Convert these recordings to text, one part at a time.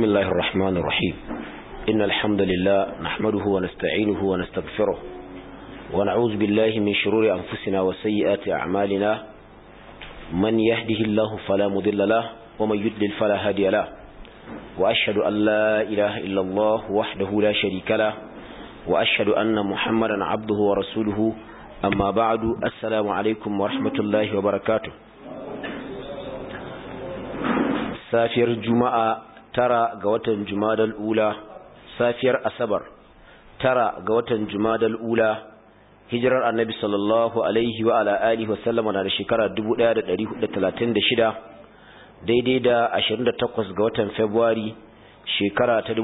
الله الرحمن الرحيم إن الحمد لله نحمده ونستعينه ونستغفره ونعوذ بالله من شرور أنفسنا وسيئات أعمالنا من يهده الله فلا مضل له ومن يدلل فلا هادي له وأشهد أن لا إله إلا الله وحده لا شريك له وأشهد أن محمدا عبده ورسوله أما بعد السلام عليكم ورحمة الله وبركاته safiyar juma'a tara ga watan jumadal ula safiyar asabar tara ga watan jumadal ula hijirar annabi sallallahu alaihi wa ala alihi wasallama na da shekara 1436 daidai da 28 ga watan february shekara ta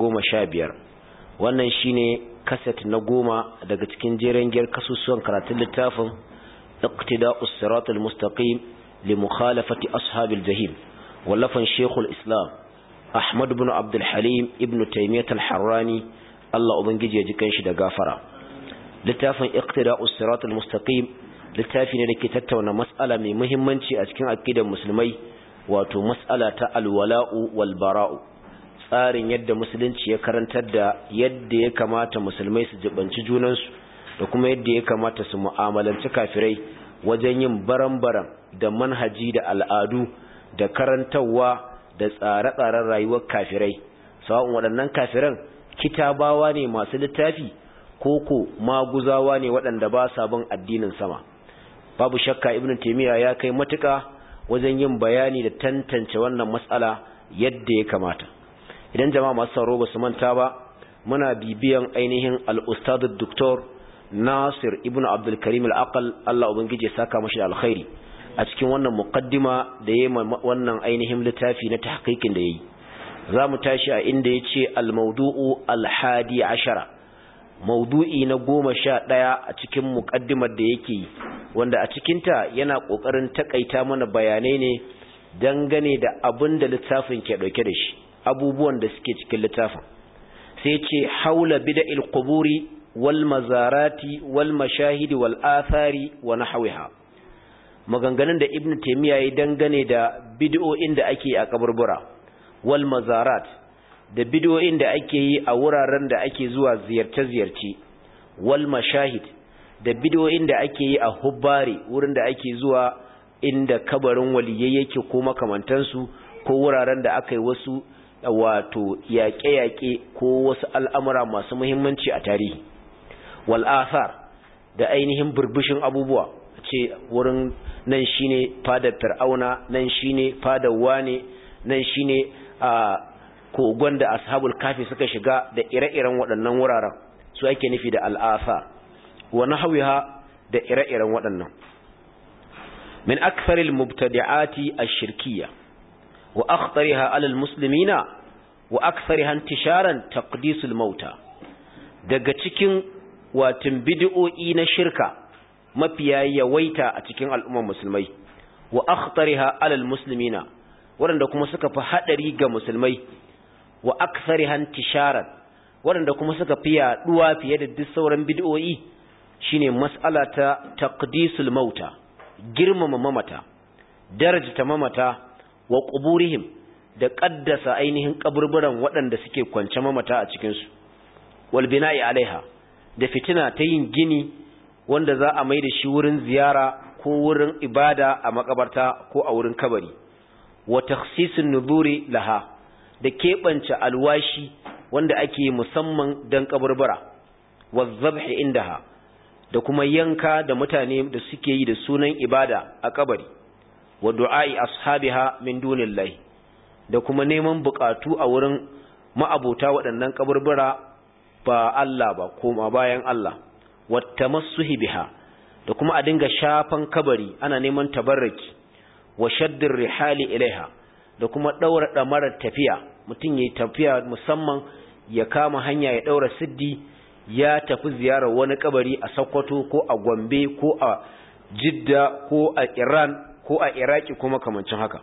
2015 wannan shine kaset na goma daga cikin jeren giyar kasusuwan karatun littafin iqtida'us siratal mustaqim li mukhalafati ashabil jahim wallafan shekul islam ahmad bin abdulhalim ibn taimiyyat al-harrani allah ubangiji ya ji kanshi da gafara littafin iqtida usirat al-mustaqim littafi ne da ke tattauna mas'ala mai muhimmanci a cikin aqidar musulmai wato mas'ala ta alwala'u wal bara'u tsarin yadda musulunci ya karantar da yadda ya kamata musulmai su jibanci junansu da kuma yadda ya kamata su mu'amalanci kafirai wajen yin baran-baran da manhaji da al'adu da karantarwa da tsare-tsaren rayuwar kafirai sawa'un waɗannan kafiran kitabawa ne masu littafi koko maguzawa ne waɗanda ba sa bin addinin sama babu shakka ibnu taymiya ya kai matuƙa wajen yin bayani da tantance wannan matsala yadda ya kamata idan jama'a masu sauro ba su manta ba muna bibiyan ainihin al-ustad doktor Nasir ibnu Abdul Karim al-Aqal Allah ubangije saka mashi da alkhairi a cikin wannan muqaddima da yayi wannan ainihin littafi na tahqiqin da yayi zamu tashi a inda yace al-mawdu'u al-hadi ashara mawdu'i na goma sha ɗaya a cikin muqaddimar da yake wanda a cikin ta yana kokarin takaita mana bayanai ne dangane da abin da littafin ke dauke da shi abubuwan da suke cikin littafin sai ce haula bida'il quburi wal mazarati wal mashahidi wal athari wa nahwiha maganganun da ibn taymiya ya dangane da bid'o'in da ake a kaburbura wal mazarat da bid'o'in da ake yi a wuraren da ake zuwa ziyarce-ziyarce wal mashahid da bid'o'in da ake yi a hubbari wurin da ake zuwa inda kabarin waliyai yake ko makamantansu ko wuraren da aka yi wasu wato yaƙe-yaƙe ko wasu al'amura masu muhimmanci a tarihi wal athar da ainihin burbushin abubuwa ce wurin nan shine fadar fir'auna nan shine fadar wane nan shine a kogon da ashabul kafi suka shiga da ire-iren waɗannan wuraren su ake nufi da al'asa wa nahwiha da ire-iren waɗannan min aktharil mubtadi'ati ash-shirkiyya wa akhtariha 'ala al-muslimina wa akthariha intisharan taqdisul mauta daga cikin watin bid'o'i na shirka mafiya yawaita a cikin al'ummar musulmai wa akhtariha alal muslimina waɗanda kuma suka fi haɗari ga musulmai wa akthariha intisharan waɗanda kuma suka fi yaɗuwa fiye da duk sauran bid'o'i shine mas'ala ta taqdisul mauta girmama mamata darajata mamata wa quburihim da qaddasa ainihin kaburburan waɗanda suke kwance mamata a cikin su wal bina'i alaiha da fitina ta yin gini wanda za a mai da shi wurin ziyara ko wurin ibada a makabarta ko a wurin kabari wa takhsisun nuzuri laha da keɓance alwashi wanda ake musamman don kaburbura wa zabhi indaha da kuma yanka da mutane da suke yi da sunan ibada a kabari wa du'a'i ashabiha min dunillahi da kuma neman bukatu a wurin ma'abota waɗannan kaburbura ba Allah ba koma bayan Allah wattamassuhi biha da kuma a dinga shafan kabari ana neman tabarraki wa shaddir rihali ilaiha da kuma daura damarar tafiya mutum yayi tafiya musamman ya kama hanya ya daura siddi ya tafi ziyarar wani kabari a Sokoto ko a Gombe ko a Jidda ko a Iran ko a Iraki kuma kamancin haka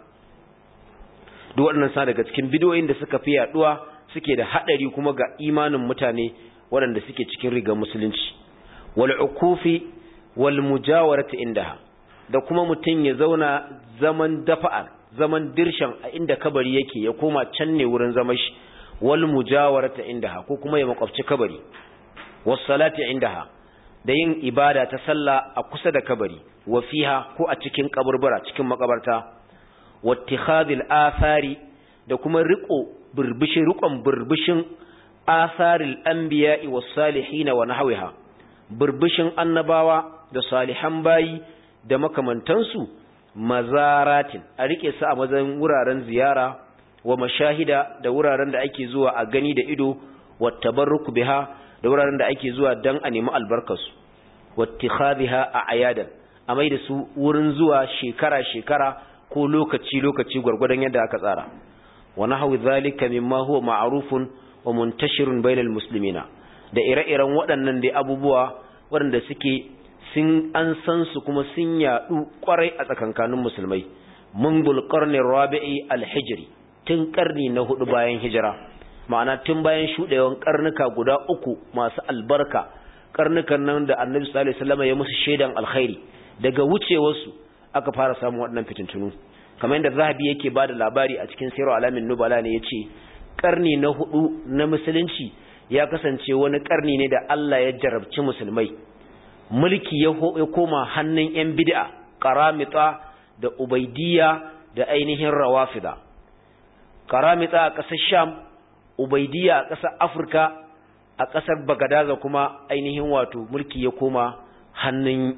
duk waɗannan sa daga cikin bidiyoyin da suka fi yaduwa suke da hadari kuma ga imanin mutane waɗanda suke cikin rigar musulunci wal'ukufi wal mujawarati indaha da kuma mutum ya zauna zaman dafa'ar zaman dirshan a inda kabari yake ya koma can ne wurin zama shi wal mujawarata indaha ko kuma ya makwabci kabari was salati indaha da yin ibada ta sallah a kusa da kabari wa fiha ko a cikin kaburbura cikin makabarta wattikhadhil athari da kuma riko burbushin rikon burbushin atharil anbiya'i was salihin wa nahwiha burbushin annabawa da salihan bayi da makamantansu mazaratin a rike su a mazan wuraren ziyara wa mashahida da wuraren da ake zuwa a gani da ido wa tabarruku biha da wuraren da ake zuwa dan a nemi albarkarsu wattikhadhiha a ayadan a mai da su wurin zuwa shekara-shekara ko lokaci-lokaci gwargwadon yadda aka tsara wa nahwu zalika mimma huwa ma'rufun wa muntashirun bainal muslimina da ire-iren waɗannan dai abubuwa waɗanda suke sun an san su kuma sun yaɗu kwarai a tsakankanin musulmai munbul qarni rabi'i al-hijri tun karni na hudu bayan hijira ma'ana tun bayan shudewan karnuka guda uku masu albarka karnukan nan da annabi sallallahu alaihi wasallam ya musu shaidan alkhairi daga wucewarsu aka fara samun waɗannan fitintunu kamar yadda zahabi yake bada labari a cikin sirar alamin nubala ne yace karni na hudu na musulunci ya kasance wani karni ne da Allah ya jarabci musulmai mulki ya koma hannun yan bid'a qaramita da ubaidiyya da ainihin rawafida qaramita a ƙasar sham ubaidiyya a ƙasar afirka a ƙasar bagadaza kuma ainihin wato mulki ya koma hannun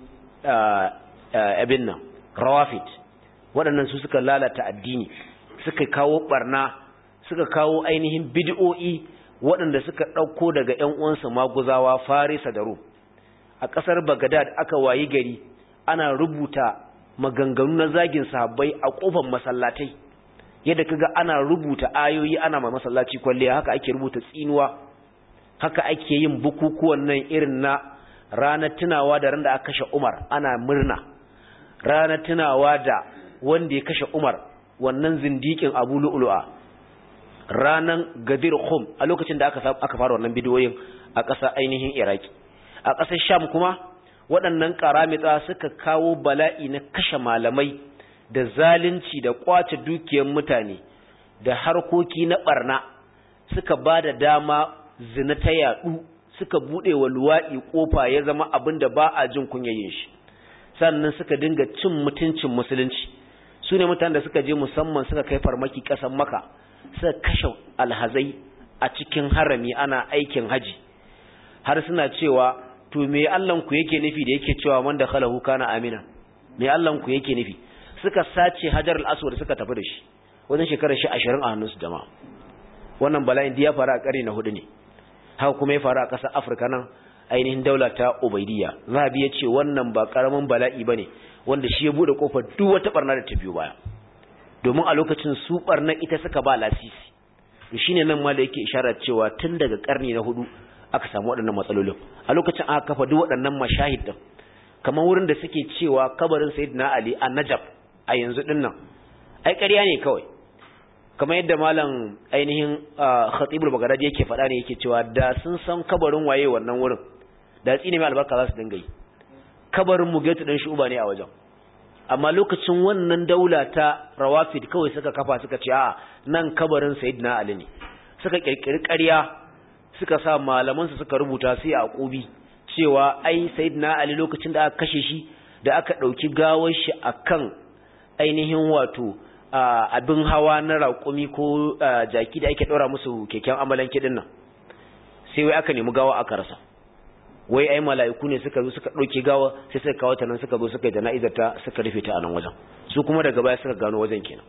abin nan rawafid waɗannan su suka lalata addini suka kawo barna suka kawo ainihin bid'o'i waɗanda suka ɗauko daga ‘yan uwansa maguzawa farisa da rum a ƙasar bagadad aka wayi gari ana rubuta maganganu na zagin sahabbai a ƙofar masallatai yadda kaga ana rubuta ayoyi ana ma masallaci kwalliya haka ake rubuta tsinuwa haka ake yin bukukuwan nan irin na ranar tunawa da ran da aka kashe Umar ana murna ranar tunawa da wanda ya kashe Umar wannan zindikin Abu Lu'lu'a ranan Gadir Khum a lokacin da aka aka fara wannan bidiyoyin a ƙasa ainihin Iraki a ƙasar Sham kuma waɗannan karamita suka kawo bala'i na kashe malamai da zalunci da kwace dukiyar mutane da harkoki na barna suka ba da dama zina ta yadu suka bude wa luwaɗi kofa ya zama abin da ba a jin kunyayin shi sannan suka dinga cin mutuncin musulunci su ne mutanen da suka je musamman suka kai farmaki ƙasar maka suka kashe alhazai a cikin harami ana aikin haji har suna cewa to me Allahnku yake nufi da yake cewa man da khalahu kana amina me Allahnku yake nufi suka sace hajar al-aswad suka tafi da shi wajen shekarar shi 20 a hannunsu jama'a wannan bala'in da ya faru a ƙari na hudu ne haka kuma ya faru a ƙasar Afirka nan ainihin daula ta Ubaidiyya Zahabi ya ce wannan ba karamin bala'i bane wanda shi ya bude kofar duk wata barna da ta biyo baya domin a lokacin su barna ita suka ba lasisi to shine nan ma da yake isharar cewa tun daga karni na hudu aka samu waɗannan matsalolin a lokacin aka kafa duk waɗannan mashahid din kamar wurin da suke cewa kabarin Sayyidina Ali a Najaf a yanzu din nan ai ƙarya ne kawai kamar yadda malam ainihin khatibul bagdadi yake faɗa ne yake cewa da sun san kabarin waye wannan wurin da tsine mai albarka za su dinga yi kabarin mugaitu dan shuba ne a wajen amma lokacin wannan daula ta rawafid kawai suka kafa suka ce a nan kabarin sayyidina ali ne suka kirkiri ƙarya suka sa malaman su suka rubuta sai a kubi cewa ai sayyidina ali lokacin da aka kashe shi da aka dauki gawar shi akan ainihin wato abin hawa na raƙumi ko jaki da ake ɗora musu keken amalan kiɗin nan sai wai aka nemi gawa aka rasa wai ai mala'iku ne suka zo suka ɗauke gawa sai suka kawo ta nan suka zo suka yi jana'izar ta suka rufe ta a nan wajen su kuma daga baya suka gano wajen kenan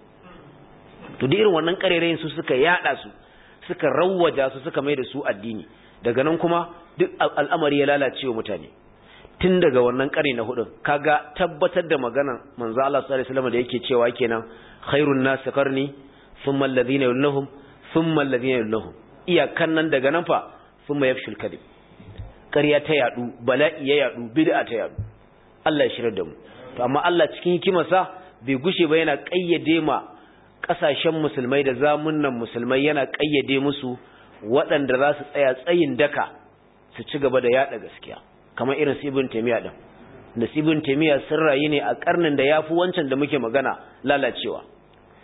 to da irin wannan ƙarerayin su suka yaɗa su suka rawwaja su suka mai da su addini daga nan kuma duk al'amari ya lalace wa mutane tun daga wannan ƙari na hudun kaga tabbatar da maganar manzo Allah sallallahu alaihi wasallam da yake cewa kenan khairun nas qarni thumma alladhina yulunhum thumma alladhina yulunhum iyakan nan daga nan fa thumma yafshul kadhib ƙarya ta yadu bala'i ya yadu bid'a ta yadu Allah ya shirar da mu to amma Allah cikin hikimarsa bai gushe ba yana kayyade ma kasashen musulmai da zamunan musulmai yana kayyade musu waɗanda za su tsaya tsayin daka su ci gaba da yada gaskiya kamar irin su ibn taymiya din da ibn taymiya sun rayu ne a karnin da yafi wancan da muke magana lalacewa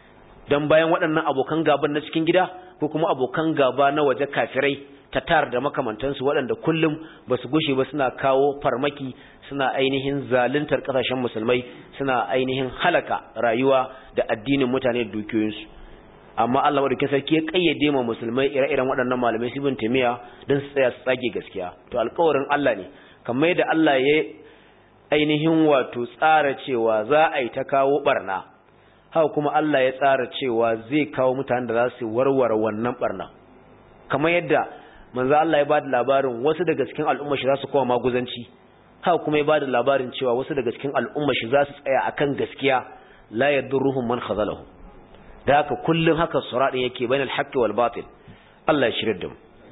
dan bayan waɗannan abokan gaban na cikin gida ko kuma abokan gaba na waje kafirai tatar da makamantansu waɗanda kullum ba su gushe ba suna kawo farmaki suna ainihin zaluntar ƙasashen musulmai suna ainihin halaka rayuwa da addinin mutane da dukiyoyinsu amma Allah wadda sarki ya kayyade ma musulmai ire-iren waɗannan malamai sibin tamiya don su tsaya su tsage gaskiya to alƙawarin Allah ne kamar yadda Allah ya ainihin wato tsara cewa za a yi ta kawo barna haka kuma Allah ya tsara cewa zai kawo mutanen da za su warware wannan barna kamar yadda manzo Allah ya ba da labarin wasu daga cikin al'umma shi za su koma maguzanci haka kuma ya ba da labarin cewa wasu daga cikin al'umma shi za su tsaya akan gaskiya la yadurruhum man khazalahu da haka kullun haka suradin yake bainal haqqi wal batil Allah ya shirye da mu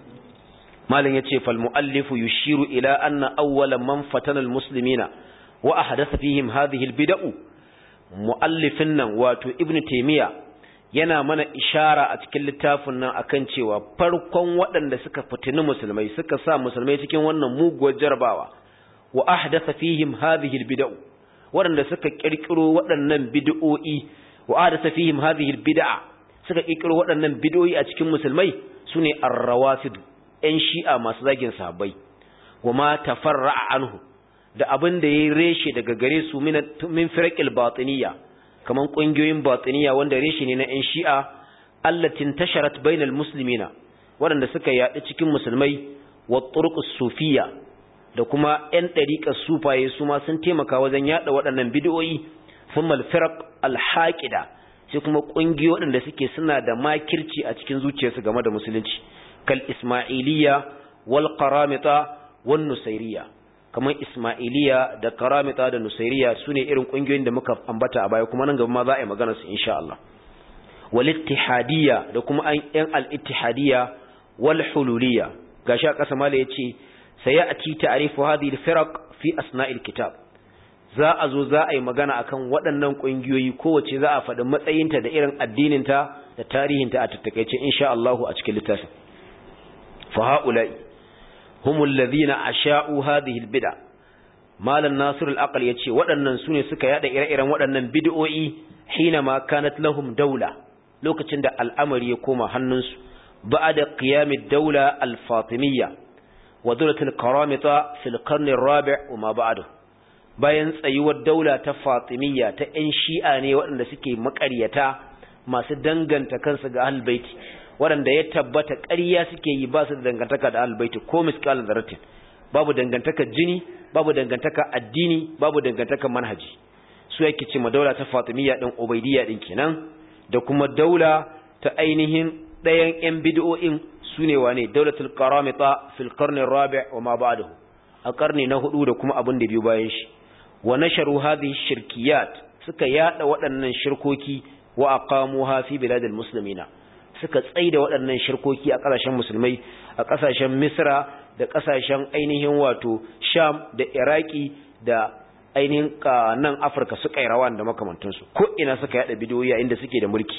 malin yace fal muallifu yushiru ila anna awwala man fatana al muslimina wa ahdatha fihim hadhihi al bid'u muallifin nan wato ibnu taymiya yana mana ishara a cikin littafin nan akan cewa farkon waɗanda suka fitini musulmai suka sa musulmai cikin wannan muguwar jarabawa wa ahdatha fihim hadhihi albid'u waɗanda suka kirkiro waɗannan bid'o'i wa ahdatha fihim hadhihi albid'a suka kirkiro waɗannan bid'o'i a cikin musulmai sune ar-rawafid ɗan shi'a masu zagin sahabbai wa ma tafarra'a anhu da abin da yayi reshe daga gare su min firaqil batiniyya kaman kungiyoyin batiniya wanda reshe ne na ƴan shi'a allatin tasharat bainal muslimina waɗanda suka yaɗu cikin musulmai wa turqus sufiyya da kuma ƴan ɗariƙar sufaye su ma sun taimaka wajen yaɗa waɗannan bid'o'i thumma al-firaq al-haqida sai kuma kungiyoyi waɗanda suke suna da makirci a cikin zuciyarsu game da musulunci kal ismailiyya wal qaramita wan nusairiyya kamar Ismailiya da Karamita da Nusairiya sune irin kungiyoyin da muka ambata a baya kuma nan gaba ma za a yi magana su insha Allah wal ittihadiyya da kuma an yan al ittihadiyya wal hululiyya gashi a kasa mala yace sayati ta'rifu hadhihi al firaq fi asna'il kitab za a zo za a yi magana akan waɗannan kungiyoyi kowace za a faɗi matsayinta da irin addininta da tarihinta a tattakaice insha Allah a cikin littafin fa ha'ula'i هم الذين أشاءوا هذه البدع مال الناصر الأقل يتشي waɗannan sune suka yada ire-iren waɗannan bid'o'i حينما كانت لهم دولة lokacin da al'amari ya koma hannunsu ba'da qiyamid dawla al-fatimiyya wa dawlatul karamita fil qarn ar-rabi' wa ma ba'da bayan tsayuwar daula ta fatimiyya ta ƴan shi'a ne waɗanda suke maƙaryata masu danganta kansu ga ahlul baiti waɗanda ya tabbata ƙarya suke yi ba su da dangantaka da albaiti ko miskal zaratin babu dangantaka jini babu dangantaka addini babu dangantaka manhaji su yake ce ma daula ta fatimiyya din ubaidiyya din kenan da kuma daula ta ainihin ɗayan yan bid'o'in sune wane daulatul qaramita fil qarni rabi' wa ma ba'dahu a karni na hudu da kuma abin da biyu bayan shi wa nasharu hadhihi shirkiyat suka yada waɗannan shirkoki wa aqamuha fi biladil muslimina suka tsaida waɗannan shirkoki a ƙasashen musulmai a ƙasashen misra da ƙasashen ainihin wato sham da iraki da ainihin nan afirka suka yi rawan da makamantansu ko ina suka yada bidiyoyi a inda suke da mulki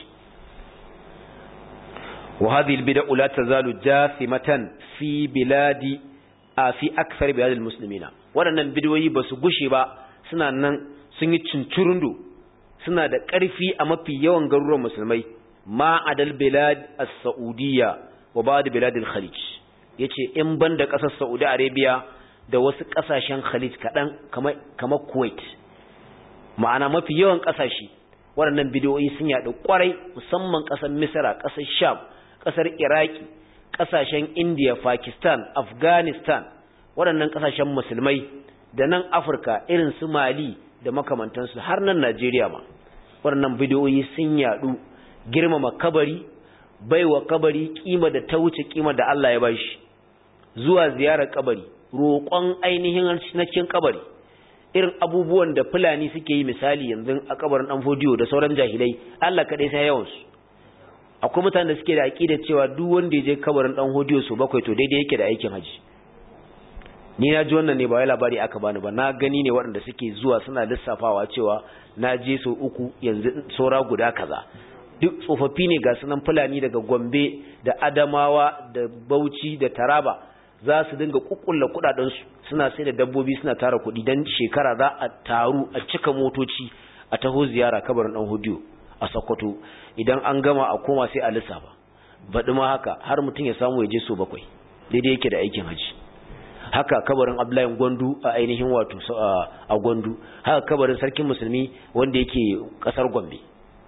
wa hadhihi albid'u la tazalu jathimatan fi biladi a fi akthar biladil muslimina waɗannan bidiyoyi ba su gushe ba suna nan sun yi cincirundu suna da ƙarfi a mafi yawan garuruwan musulmai ma adal bilad as-saudiyya wa ba'd bilad al-khalij yace in banda kasar Saudi Arabia da wasu kasashen Khalij kadan kamar kamar Kuwait ma'ana mafi yawan kasashe waɗannan bidiyoyi sun yaɗu kwarai musamman kasar Misra kasar Sham kasar Iraki kasashen India Pakistan Afghanistan waɗannan kasashen musulmai da nan Afirka irin su Mali da makamantansu har nan Najeriya ma waɗannan bidiyoyi sun yaɗu girmama kabari baiwa kabari kima da ta wuce kima da Allah ya bashi zuwa ziyarar kabari roƙon ainihin na cikin kabari irin abubuwan da fulani suke yi misali yanzu a kabarin dan fodiyo da sauran jahilai Allah kadai sai yawan su akwai mutanen da suke da aqida cewa duk wanda ya je kabarin dan hodiyo su bakwai to daidai yake da aikin haji ni na ji wannan ne ba wai labari aka bani ba na gani ne waɗanda suke zuwa suna lissafawa cewa na je sau uku yanzu saura guda kaza duk tsofaffi ne ga sunan fulani daga gombe da adamawa da bauchi da taraba za su dinga kukkulla kudadensu suna sai da dabbobi suna tara kuɗi don shekara za a taru a cika motoci a taho ziyara kabarin dan hudiyo a Sokoto idan an gama a koma sai a lissafa baɗi ma haka har mutum ya samu ya je so bakwai daidai yake da aikin haji haka kabarin Abdullahi Gwandu a ainihin wato a Gwandu haka kabarin sarkin musulmi wanda yake kasar Gombe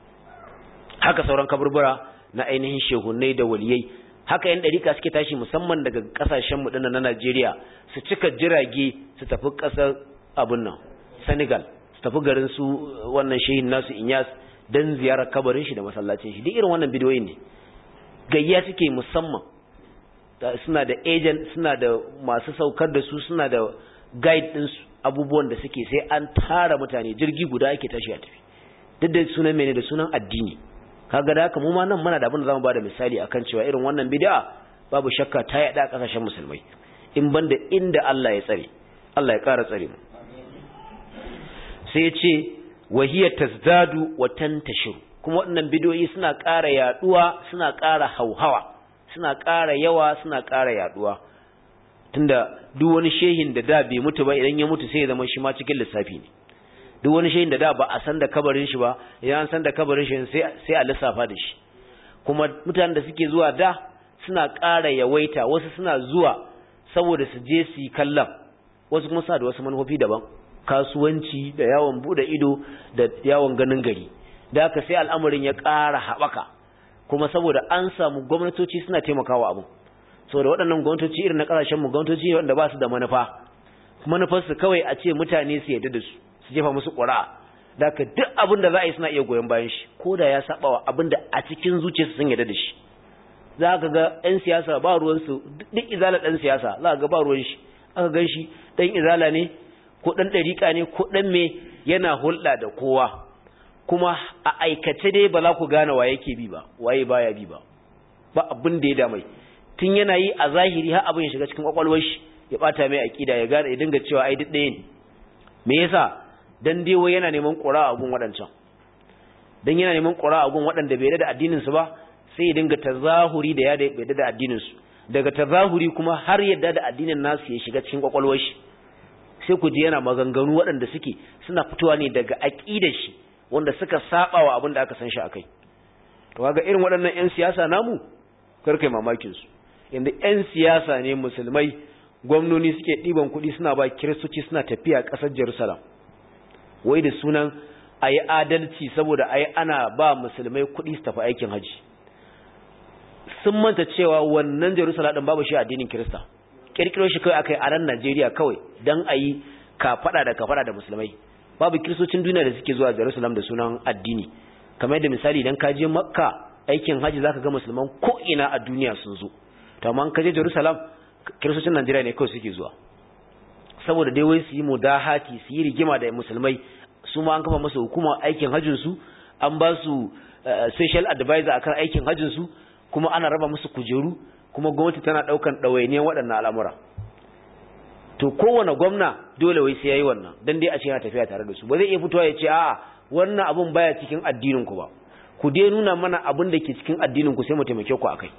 haka sauran kaburbura na ainihin shehunai da waliyai haka yan dariƙa suke tashi musamman daga kasashen mu na Najeriya su cika jirage su tafi kasar abun nan Senegal su tafi garin su wannan shehin nasu Inyas dan ziyarar kabarin shi da masallacin shi duk irin wannan bidiyoyin ne gayya suke musamman suna da agent suna da masu saukar da su suna da guide din su abubuwan da suke sai an tara mutane jirgi guda ake tashi a tafi duk da sunan mene da sunan addini kaga da haka mu ma nan muna da abin da zamu bada misali akan cewa irin wannan bid'a babu shakka ta yada kasashen musulmai in banda inda Allah ya tsare Allah ya kara tsare mu sai ya ce wahiya tazdadu wa tantashiru kuma waɗannan bidiyoyi suna ƙara yaduwa suna ƙara hauhawa suna ƙara yawa suna ƙara yaduwa tunda duk wani shehin da da bai mutu ba idan ya mutu sai ya zama shi ma cikin lissafi ne duk wani shehin da da ba a san da kabarin shi ba idan an san da kabarin shi sai sai a lissafa da shi kuma mutanen da suke zuwa da suna ƙara yawaita wasu suna zuwa saboda su je su yi kallon wasu kuma suna da wasu manufofi daban kasuwanci da yawon bude ido da yawon ganin gari da haka sai al'amarin ya ƙara haɓaka kuma saboda an samu gwamnatoci suna taimakawa abu saboda waɗannan gwamnatoci irin na ƙasashenmu gwamnatoci wanda ba su da manufa manufarsu kawai a ce mutane su yadda da su su jefa musu ƙura'a da haka duk abin da za a yi suna iya goyon bayan shi ko da ya saba wa abin da a cikin zuciyarsu sun yadda da shi za ka ga 'yan siyasa ba ruwansu duk izala ɗan siyasa za ka ga ba ruwan shi aka gan shi ɗan izala ne ko ɗan ɗariƙa ne ko ɗan me yana hulɗa da kowa kuma a aikace dai ba za ku gane wa yake bi ba waye baya bi ba ba abin da ya damai tun yana yi a zahiri har abin ya shiga cikin kwakwalwar shi ya bata mai akida ya gane ya dinga cewa ai duk ɗaya ne me yasa dan dai wai yana neman ƙura a gun waɗancan dan yana neman ƙura a gun waɗanda bai da addinin su ba sai ya dinga tazahuri da ya da bai da addinin su daga tazahuri kuma har yadda da addinin nasu ya shiga cikin kwakwalwar shi sai ku ji yana maganganu waɗanda suke suna fitowa ne daga aƙidar shi wanda suka saba wa abin da aka san shi akai to kaga irin waɗannan ƴan siyasa namu kar kai mamakin su inda ƴan siyasa ne musulmai gwamnoni suke ɗiban kuɗi suna ba kiristoci suna tafiya ƙasar Jerusalem wai da sunan ayi adalci saboda ayi ana ba musulmai kuɗi su tafi aikin haji sun manta cewa wannan Jerusalem din babu shi addinin Kirista kirkiro shi kawai akai a ran Najeriya kawai dan ayi kafada da kafada da musulmai babu kiristocin duniya da suke zuwa Jerusalem da sunan addini kamar yadda misali idan ka je Makka aikin haji zaka ga musulman ko ina a duniya sun zo to amma ka je Jerusalem kiristocin Najeriya ne kawai suke zuwa saboda dai wai su yi mudahati su yi rigima da musulmai su ma an kafa masa hukuma aikin hajjin su an ba su special advisor akan aikin hajjin su kuma ana raba musu kujeru kuma gwamnati tana daukan ɗawainiyar waɗannan al'amura to kowane gwamna dole wai sai yayi wannan dan dai a ce yana tafiya tare da su ba zai iya fitowa ya ce a'a wannan abun baya cikin addinin ku ba ku dai nuna mana abin da ke cikin addinin ku sai mu taimake ku akai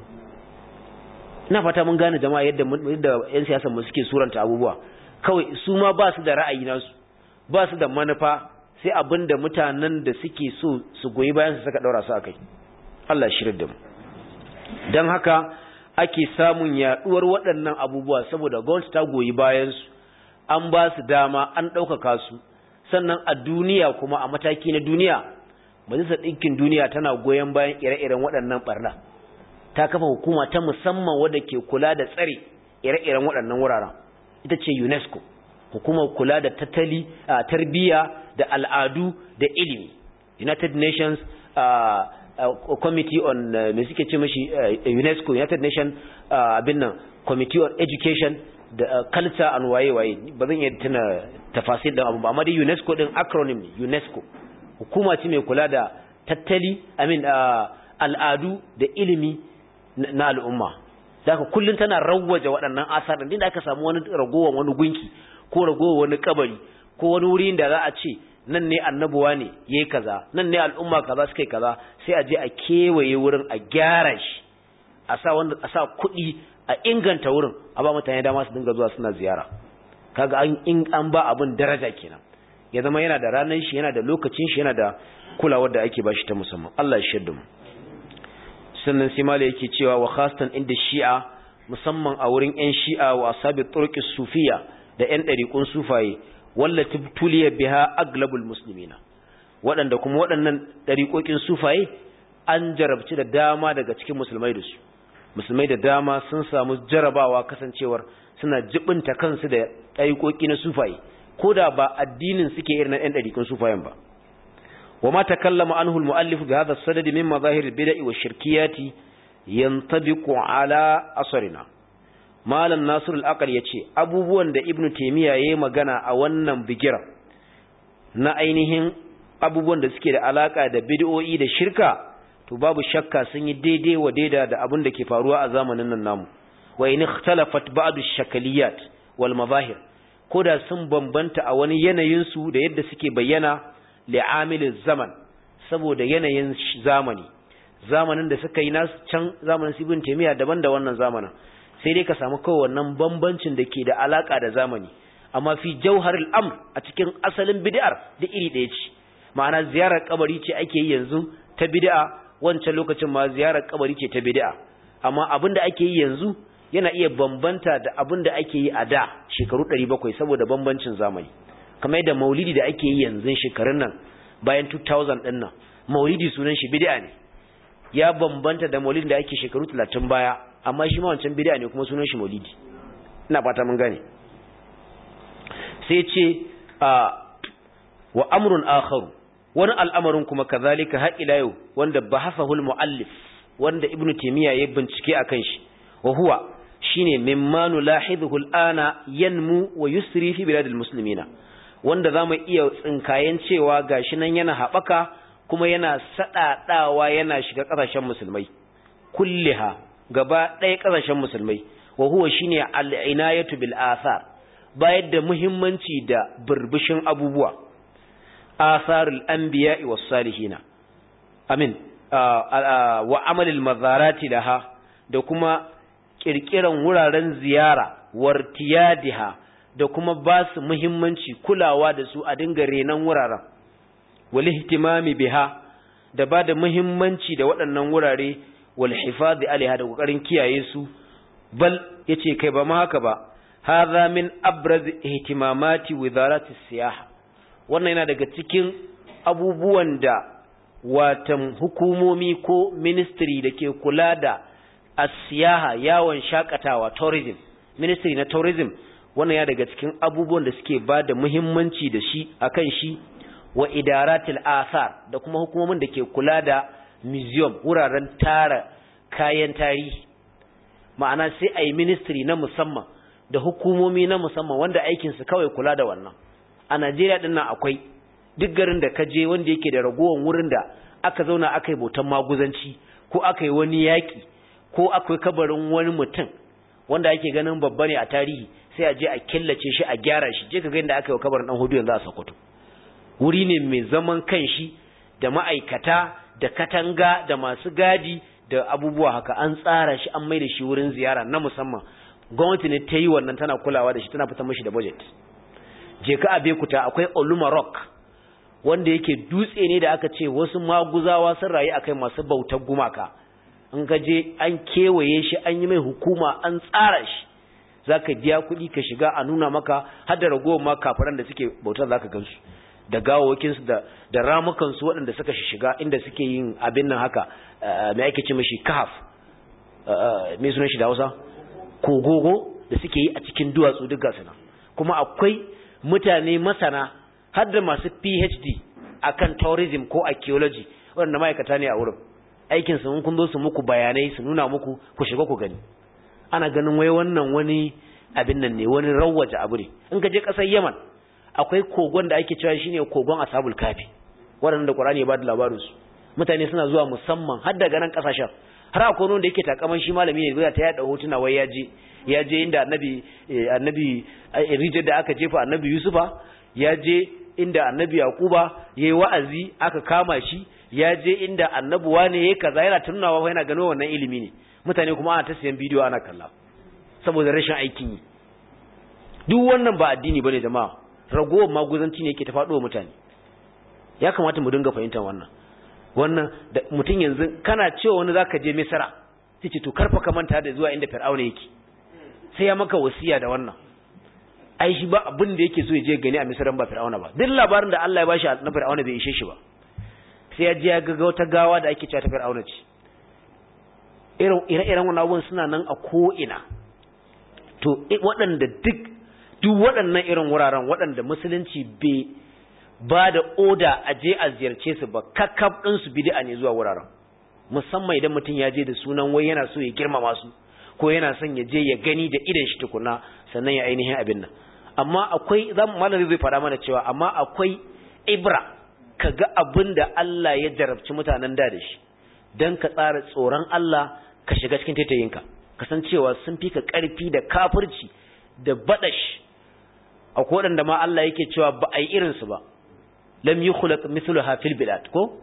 ina fata mun gane jama'a yadda yadda yan siyasar mu suke suranta abubuwa kawai su ma ba su da ra'ayi nasu ba su da manufa sai abin da mutanen da suke so su goyi bayan su saka daura su akai Allah shirin da mu don haka ake samun yaduwar waɗannan abubuwa saboda gwamnati ta goyi bayansu an ba su dama an ɗaukaka su sannan a duniya kuma a mataki na duniya majalisar ɗinkin duniya tana goyon bayan ire-iren waɗannan ɓarna ta kafa hukuma ta musamman wadda ke kula da tsare ire-iren waɗannan wuraren ita ce unesco hukumar kula da tattali tarbiyya da al'adu da ilimi united nations Uh, committee on uh, me suke ce mashi uh, UNESCO United Nation abin nan committee on education da culture and waye waye ba zan iya tuna tafasil da abu ba amma dai UNESCO din acronym ne UNESCO hukuma ce mai kula da tattali I mean al'adu da ilimi na al'umma daga kullun tana rawwaje waɗannan asar din da aka samu wani ragowar wani gunki ko ragowar wani kabari ko wani wuri da za a ce nan ne annabuwa ne yayi kaza nan ne al'umma kaza suka yi kaza sai a je a kewaye wurin a gyara shi a sa wanda a sa kuɗi a inganta wurin a ba mutane dama su dinga zuwa suna ziyara kaga an in an ba abin daraja kenan ya zama yana da ranar shi yana da lokacin shi yana da kulawar da ake bashi ta musamman Allah ya shirda mu sannan sai mala yake cewa wa khasatan inda shi'a musamman a wurin ƴan shi'a wa asabi turqi sufiya da ƴan ɗariƙun sufaye wallati tuliya biha aglabul muslimina waɗanda kuma waɗannan ɗariƙoƙin sufaye an jarabci da dama daga cikin musulmai da su musulmai da dama sun samu jarabawa kasancewar suna jibinta kansu da ɗariƙoƙi na sufaye ko da ba addinin suke irin na ɗan ɗariƙun sufayen ba wa ma takallama anhu al-mu'allif bi hadha as-sadad min mazahir al-bid'i wa shirkiyati yantabiqu ala asrina malam nasir al-aqal yace abubuwan da ibnu taymiya yayi magana a wannan bigira na ainihin abubuwan da suke da alaka da bid'o'i da shirka to babu shakka sun yi daidai wa daida da abin da ke faruwa a zamanin nan namu wa in ikhtalafat ba'd ash-shakaliyat wal mazahir koda sun bambanta a wani yanayin su da yadda suke bayyana li'amil zaman saboda yanayin zamani zamanin da suka yi nasu can zamanin ibn taymiya daban da wannan zamanin sai dai ka samu kawai wannan bambancin da ke da alaka da zamani amma fi jauharil amr a cikin asalin bid'ar da iri ɗaya ce ma'ana ziyarar kabari ce ake yi yanzu ta bid'a wancan lokacin ma ziyarar kabari ce ta bid'a amma abin da ake yi yanzu yana iya bambanta da abin da ake yi a da shekaru 700 saboda bambancin zamani kamar yadda maulidi da ake yi yanzu shekarun nan bayan 2000 din nan maulidi sunan shi bid'a ne ya bambanta da maulidin da ake shekaru 30 baya amma shi ma wancan bid'a ne kuma sunan shi maulidi ina fata mun gane sai ce wa amrun akharu wani al'amarin kuma kazalika har ila yau wanda bahasahul muallif wanda ibnu taymiya ya bincike akan shi wa huwa shine mimma nulahidhu al'ana yanmu wa yusri fi biladil muslimina wanda zamu iya tsinkayen cewa gashi nan yana habaka kuma yana sadadawa yana shiga kasashen musulmai kulliha gaba ɗaya kasashen musulmai wa huwa shine al'inayatu bil athar bayar da muhimmanci da burbushin abubuwa asarul anbiya'i was salihina amin wa amalil mazarati laha da kuma kirkiran wuraren ziyara wartiyadiha da kuma ba su muhimmanci kulawa da su a dinga renan wuraren wal ihtimami biha da ba da muhimmanci da waɗannan wurare wal hifadhi alaiha da kokarin kiyaye su bal yace kai ba ma haka ba hadha min abraz ihtimamati wizarati siyaha wannan yana daga cikin abubuwan da watan hukumomi ko ministry da ke kula da asiyaha yawon shakatawa tourism ministry na tourism wannan ya daga cikin abubuwan da suke ba da muhimmanci da shi akan shi wa idaratil athar da kuma hukumomin da ke kula da museum wuraren tara kayan tarihi ma'ana sai a yi ministry na musamman da hukumomi na musamman wanda aikinsu kawai kula da wannan a Najeriya din nan akwai duk garin da ka je wanda yake da ragowar wurin da aka zauna aka yi bautan maguzanci ko aka yi wani yaƙi ko akwai kabarin wani mutum wanda ake ganin babba ne a tarihi sai a je a killace shi a gyara shi je ka ga inda aka yi kabarin dan hudu yanzu a Sokoto wuri ne mai zaman kanshi da ma'aikata da katanga da masu gadi da abubuwa haka an tsara shi an mai da shi wurin ziyara na musamman gwamnati ne ta yi wannan tana kulawa da shi tana fitar mashi da budget je ka a bekuta akwai oluma rock wanda yake dutse ne da aka ce wasu maguzawa sun rayu akai masu bautar gumaka in ka je an kewaye shi an yi mai hukuma an tsara shi zaka biya kuɗi ka shiga a nuna maka har da ragowar ma kafiran da suke bautar zaka gansu da gawawakinsu da da ramukansu waɗanda suka shiga inda suke yin abin nan haka mai ake ce mashi kahaf mai sunan shi da hausa kogogo da suke yi a cikin duwatsu duk gasu nan kuma akwai mutane masana har da masu phd akan tourism ko archaeology waɗanda ma'aikata ne a wurin aikin su kun zo su muku bayanai su nuna muku ku shiga ku gani ana ganin wai wannan wani abin nan ne wani rawaje abu ne in ka je ƙasar yaman akwai kogon da ake cewa shine kogon ashabul kafi waɗanda Qur'ani ya ba da labarin su mutane suna zuwa musamman har daga nan kasashen har akwai wanda yake takaman shi malami ne zai ta yada hotuna wai ya je ya je inda annabi annabi rijiyar da aka jefa annabi Yusufa ya je inda annabi Yakuba yayi wa'azi aka kama shi ya je inda annabi wane yayi kaza yana tunawa yana gano wannan ilimi ne mutane kuma ana ta siyan bidiyo ana kalla saboda rashin aikin yi duk wannan ba addini bane jama'a ragowar maguzanci ne yake ta faɗo mutane ya kamata mu dinga fahimtar wannan wannan da mutum yanzu kana cewa wani zaka je misra sai ce to karfa ka manta da zuwa inda fir'auna yake sai ya maka wasiya da wannan ai shi ba abin da yake so ya je gani a misran ba fir'auna ba duk labarin da Allah ya bashi na fir'auna bai ishe shi ba sai ya je ya ga wata gawa da ake cewa ta fir'auna ce irin ire-iren wannan abubuwan suna nan a ko ina to waɗanda duk duk waɗannan irin wuraren waɗanda musulunci bai ba da oda a je a ziyarce su ba kakkab ɗinsu bid'a ne zuwa wuraren musamman idan mutum ya je da sunan wai yana so ya girmama su ko yana son ya je ya gani da idan shi tukuna sannan ya ainihin abin nan amma akwai zan malami zai faɗa mana cewa amma akwai ibra ka ga abin da Allah ya jarabci mutanen da da shi dan ka tsara tsoron Allah ka shiga cikin taitayinka kasancewa sun fi ka ƙarfi da kafirci da baɗash akwai waɗanda ma Allah yake cewa ba a yi irinsu ba lam yi khulaq mithluha fil bilad ko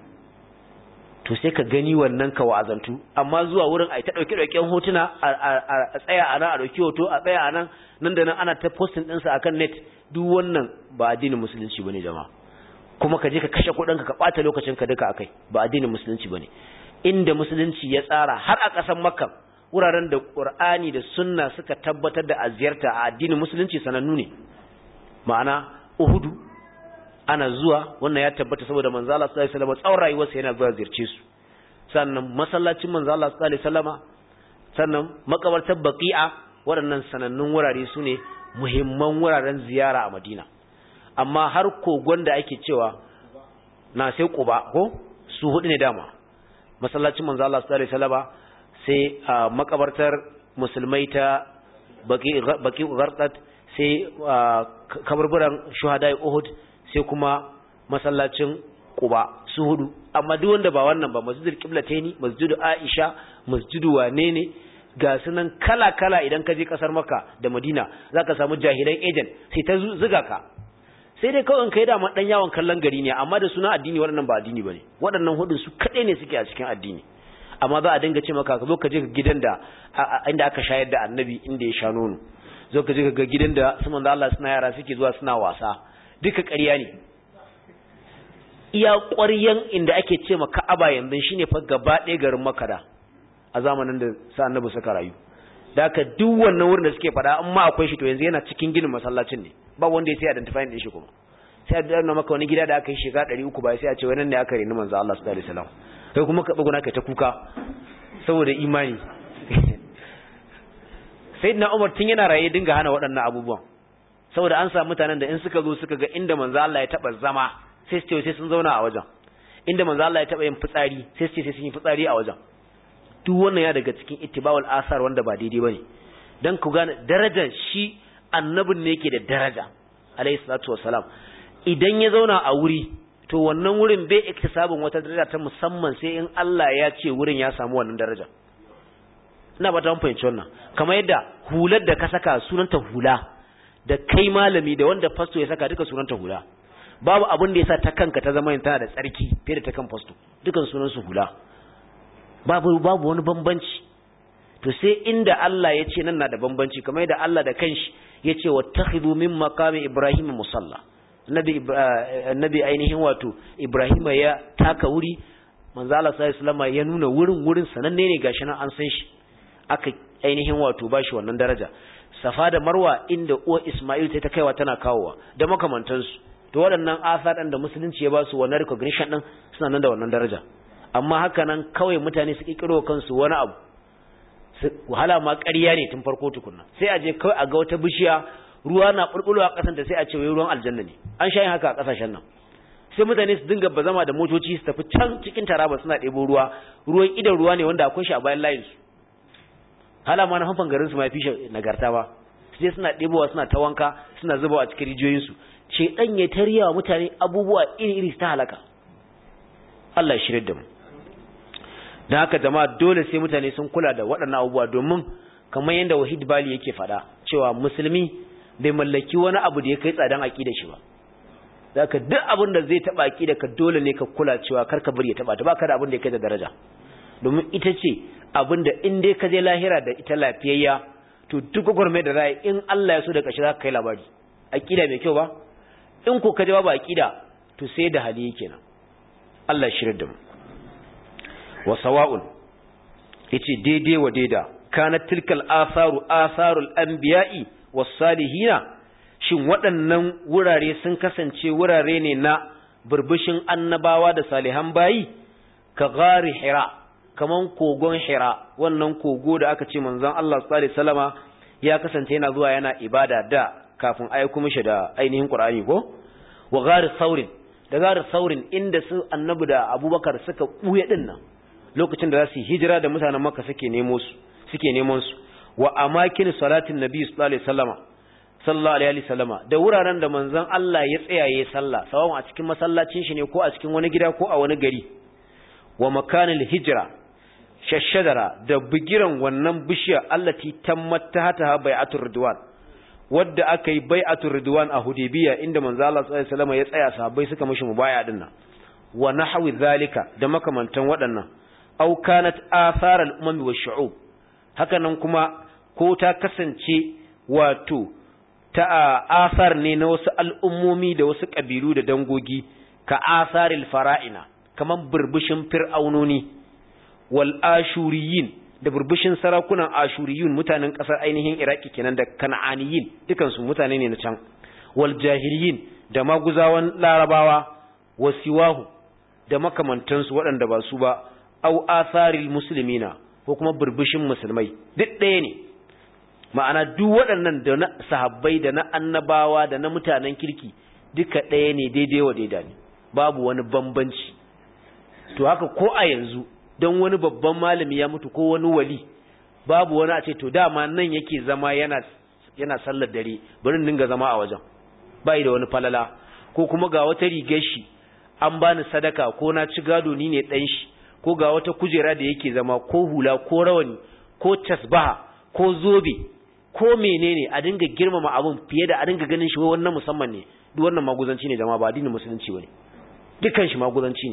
to sai ka gani wannan ka wa'azantu amma zuwa wurin ai ta dauke dauken hotuna a tsaya a nan a dauki hoto a tsaya a nan nan da nan ana ta posting din sa akan net duk wannan ba addinin musulunci bane jama'a kuma ka je ka kashe kuɗin ka ka bata lokacin ka duka akai ba addinin musulunci bane inda musulunci ya tsara har a ƙasar makka wuraren da qur'ani da sunna suka tabbatar da aziyarta a addinin musulunci sanannu ne ma'ana uhudu ana zuwa wannan ya tabbata saboda manzo Allah sallallahu alaihi wasallam tsawon rayuwarsa yana zuwa ziyarce su sannan masallacin manzo Allah sallallahu alaihi wasallama sannan makabartar baqi'a waɗannan sanannun wurare su ne muhimman wuraren ziyara a Madina amma har kogon da ake cewa na sai Quba ko su hudu ne dama masallacin manzo Allah sallallahu alaihi wasallama sai makabartar musulmai ta baqi baqi gharqat sai kaburburan shuhada Uhud sai kuma masallacin Quba su hudu amma duk wanda ba wannan ba masjidul qiblataini masjidu Aisha masjidu wane ne ga sunan kala kala idan ka je kasar Makka da Madina zaka samu jahilan agent sai ta zuga ka sai dai kawai kai da ma dan yawon kallon gari ne amma da suna addini waɗannan ba addini bane waɗannan hudun su kadai ne suke a cikin addini amma za a dinga ce maka ka zo ka je gidan da inda aka shayar da annabi inda ya sha nono zo ka je ka ga gidan da su manzo Allah suna yara suke zuwa suna wasa duka ƙarya ne iya ƙwaryan inda ake ce ma Ka'aba yanzu shine fa gaba ɗaya garin Makka a zamanin da sa annabi suka rayu da haka duk wannan wurin da suke faɗa amma akwai shi to yanzu yana cikin ginin masallacin ne ba wanda ya sai identify din shi kuma sai a danna maka wani gida da aka yi shiga 300 ba sai a ce wannan ne aka reni manzo Allah sallallahu alaihi wasallam kai kuma ka buguna kai ta kuka saboda imani sayyidina Umar tun yana raye dinga hana waɗannan abubuwan saboda an samu mutanen da in suka zo suka ga inda manzo Allah ya taba zama sai su ce sai sun zauna a wajen inda manzo Allah ya taba yin fitsari sai su ce sai sun yi fitsari a wajen duk wannan ya daga cikin ittiba'ul asar wanda ba daidai bane dan ku gane darajar shi annabin ne yake da daraja alayhi salatu wassalam idan ya zauna a wuri to wannan wurin bai iktisabin wata daraja ta musamman sai in Allah ya ce wurin ya samu wannan daraja ina ba ta fahimci wannan kamar yadda hular da ka saka sunanta hula da kai malami da wanda fasto ya saka duka sunanta hula babu abin da yasa ta kanka ta zama tana da tsarki fiye da ta kan fasto dukan sunan su hula babu babu wani bambanci to sai inda Allah ya ce nan na da bambanci kamar yadda Allah da kanshi ya ce wattakhidhu min maqami ibrahim musalla nabi nabi ainihin wato ibrahim ya taka wuri manzo Allah sallallahu alaihi ya nuna wurin wurin sananne ne gashi nan an san shi aka ainihin wato bashi wannan daraja safa da marwa inda uwa isma'il ta kaiwa tana kawowa da makamantansu to waɗannan asar da musulunci ya ba su wannan recognition din suna nan da wannan daraja amma haka nan kawai mutane su kikiro kansu wani abu wahala ma ƙarya ne tun farko tukunna sai a je kawai a ga wata bishiya ruwa na bulbulo a ƙasan ta sai a ce wai ruwan aljanna ne an sha yin haka a ƙasashen nan sai mutane su dinga bazama da motoci su tafi can cikin taraba suna ɗebo ruwa ruwan idan ruwa ne wanda akwai shi a bayan layin su hala ma na hanfan garin su ma fi shi nagarta ba su je suna ɗebowa suna ta wanka suna zubawa a cikin rijiyoyin su ce dan ya tariya wa mutane abubuwa iri iri ta halaka Allah ya shirye da mu da haka jama'a dole sai mutane sun kula da waɗannan abubuwa domin kamar yadda wahid bali yake faɗa cewa musulmi bai mallaki wani abu da ya kai tsadan aƙida shi ba da haka duk abin da zai taɓa aƙida ka dole ne ka kula cewa kar ka bari ya taɓa ta ba ka da abin da ya kai da daraja domin ita ce abin da in dai ka je lahira da ita lafiyayya to duk gwagwarmai da ra'ayi in Allah ya so da ƙashi za ka kai labari aqida mai kyau ba in ko ka ji babu aqida to sai da hali kenan Allah ya shirye da mu wa sawa'un yace daidai wa daida kanat tilkal atharu atharul anbiya'i was salihina shin waɗannan wurare sun kasance wurare ne na burbushin annabawa da salihan bayi ka gari hira kaman kogon hira wannan kogo da aka ce manzon Allah sallallahu alaihi wasallama ya kasance yana zuwa yana ibada da kafin aiko mishi da ainihin Qur'ani ko wa gari saurin da gari saurin inda su annabi da Abubakar suka buye din nan lokacin da za su hijira da mutanen Makka suke nemo su suke neman su wa amakin salatin nabi sallallahu alaihi wasallama sallallahu alaihi wasallama da wuraren da manzon Allah ya tsaya yayin sallah sawan a cikin masallacin shi ne ko a cikin wani gida ko a wani gari wa makanil hijra shashadara da bigiran wannan bishiya allati tammat tahta bai'atur ridwan wadda aka yi bai'atur ridwan a hudaybiya inda manzo Allah sallallahu alaihi wasallama ya tsaya sahabbai suka mishi mubaya din nan wa nahwi zalika da makamantan waɗannan aw kanat athar al-umam wa shu'ub hakanan kuma ko ta kasance wato ta asar ne na wasu al'ummomi da wasu ƙabilu da dangogi ka asaril fara'ina kaman burbushin fir'aunoni wal ashuriyin da burbushin sarakunan ashuriyun mutanen ƙasar ainihin iraki kenan da kan'aniyin dukansu mutane ne na can wal jahiliyin da maguzawan larabawa wasiwahu da makamantansu waɗanda ba su ba au asaril muslimina ko kuma burbushin musulmai duk ɗaya ne ma'ana duk waɗannan da na sahabbai da na annabawa da na mutanen kirki duka ɗaya ne daidai wa daida ne babu wani bambanci to haka ko a yanzu don wani babban malami ya mutu ko wani wali babu wani a ce to dama nan yake zama yana yana sallar dare bari in dinga zama a wajen bai da wani falala ko kuma ga wata rigar shi an bani sadaka ko na ci gado ni ne dan shi ko ga wata kujera da yake zama ko hula ko rawani ko tasbaha ko zobe ko menene a dinga girmama abun fiye da a dinga ganin shi wannan musamman ne duk wannan maguzanci ne jama'a ba addinin musulunci bane dukkan shi maguzanci ne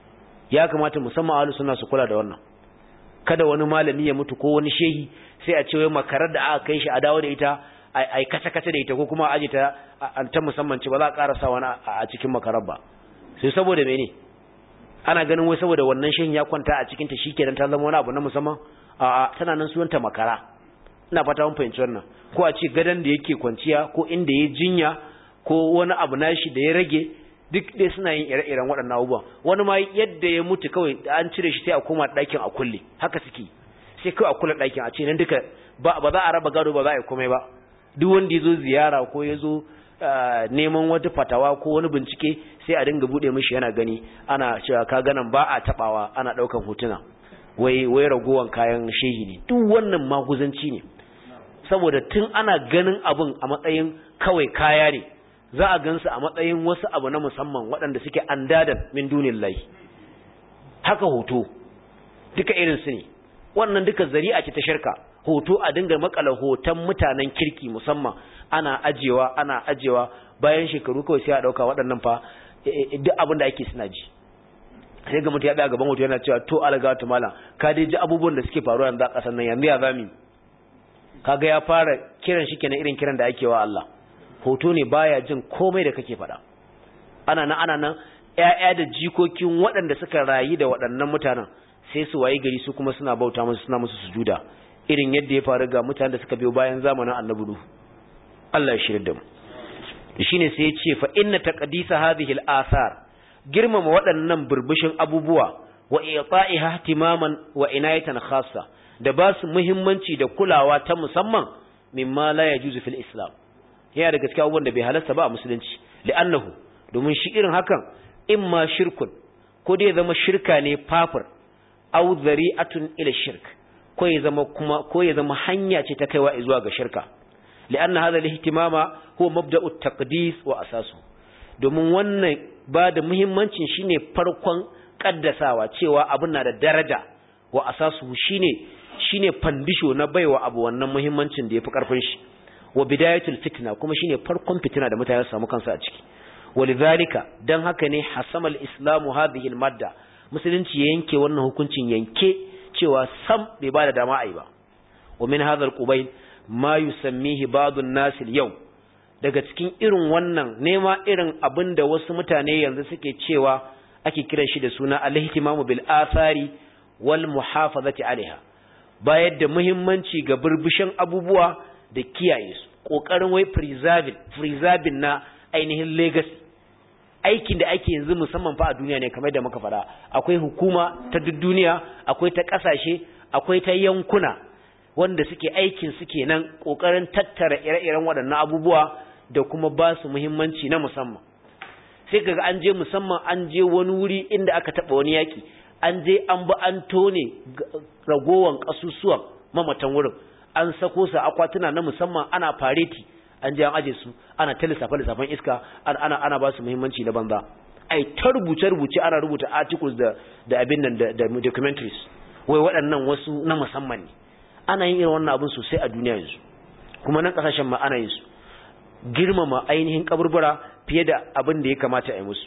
ya kamata musamman ahlus sunna su kula da wannan kada wani malami ya mutu ko wani shehi sai a ce wai makarar da aka kai shi a dawo da ita ai kace kace da ita ko kuma aje ta an ta musamman ce ba za a ƙara sa wani a cikin makarar ba sai saboda mene ana ganin wai saboda wannan shehin ya kwanta a cikin ta shikenan ta zama wani abu na musamman a tana nan sunanta makara ina fata mun fahimci wannan ko a ce gadan da yake kwanciya ko inda ya jinya ko wani abu nashi da ya rage duk dai suna yin ire-iren waɗannan abubuwan wani ma yadda ya mutu kawai an cire shi sai a koma ɗakin a kulle haka suke sai kawai a kulle ɗakin a ce nan duka ba za a raba gado ba za a yi komai ba duk wanda ya zo ziyara ko ya zo neman wata fatawa ko wani bincike sai a dinga buɗe mishi yana gani ana cewa ka ganan ba a taɓawa ana ɗaukan hotuna wai wai ragowan kayan shehi ne duk wannan maguzanci ne saboda tun ana ganin abun a matsayin kawai kaya ne za a gansu a matsayin wasu abu na musamman waɗanda suke andadan min dunin lai haka hoto duka irinsu ne wannan duka zari'a ce ta shirka hoto a dinga makala hoton mutanen kirki musamman ana ajewa ana ajewa bayan shekaru kawai sai a ɗauka waɗannan fa duk abin da ake suna ji sai ga mutum ya ɗaya gaban hoto yana cewa to alaga ta malam ka dai ji abubuwan da suke faruwa yanzu a ƙasar nan yanzu ya zami kaga ya fara kiran shi kenan irin kiran da ake wa Allah hoto ne baya jin komai da kake faɗa ana nan ana nan ƴaƴa da jikokin waɗanda suka rayu da waɗannan mutanen sai su wayi gari su kuma suna bauta musu suna musu sujuda irin yadda ya faru ga mutanen da suka biyo bayan zamanin annabi Nuhu Allah ya shirya da mu shine sai ya ce fa inna taqdisa hadhihi al-athar girmama waɗannan burbushin abubuwa wa i'ta'iha ihtimaman wa inayatan khassa da ba su muhimmanci da kulawa ta musamman mimma la yajuzu fil islam yana da gaskiya abubuwan da bai halasta ba a musulunci li'annahu domin shi irin hakan imma shirkun ko dai zama shirka ne fafir aw zari'atun ila shirk ko ya zama kuma ko ya zama hanya ce ta kaiwa zuwa ga shirka li'anna hadha al-ihtimama huwa mabda'u at-taqdis wa asasu domin wannan ba da muhimmancin shine farkon kaddasawa cewa abin na da daraja wa asasu shine shine fandisho na baiwa abu wannan muhimmancin da yafi karfin shi wa bidayatul fitna kuma shine farkon fitina da mutane su samu kansu a ciki walidhalika dan haka ne hasama al-islamu hadhihi al-madda musulunci ya yanke wannan hukuncin yanke cewa sam bai bada dama ai ba wa min hadha al-qubayl ma yusammihi ba'd an-nas al-yawm daga cikin irin wannan nema irin abin da wasu mutane yanzu suke cewa ake kiran shi da suna al-ihtimamu bil athari wal muhafazati alaiha bayar da muhimmanci ga burbushin abubuwa da kiyaye su kokarin wai preserving preserving na ainihin legacy aikin da ake yanzu musamman fa a duniya ne kamar da muka fara akwai hukuma ta duk duniya akwai ta kasashe akwai ta yankuna wanda suke aikin suke nan kokarin tattara ire-iren waɗannan abubuwa da kuma ba su muhimmanci na musamman sai kaga an je musamman an je wani wuri inda aka taba wani yaki an je an ba an tone ragowan kasusuwan mamatan wurin an sako su akwatuna na musamman ana fareti an je an aje su ana ta lissafa lissafan iska ana ana ba su muhimmanci na banza ai ta rubuce rubuce ana rubuta articles da da abin nan da, da documentaries wai waɗannan wasu na musamman ne ana yin irin wannan abin sosai a duniya yanzu kuma nan kasashen ma ana yin su girmama ainihin kaburbura fiye da abin da ya kamata a yi musu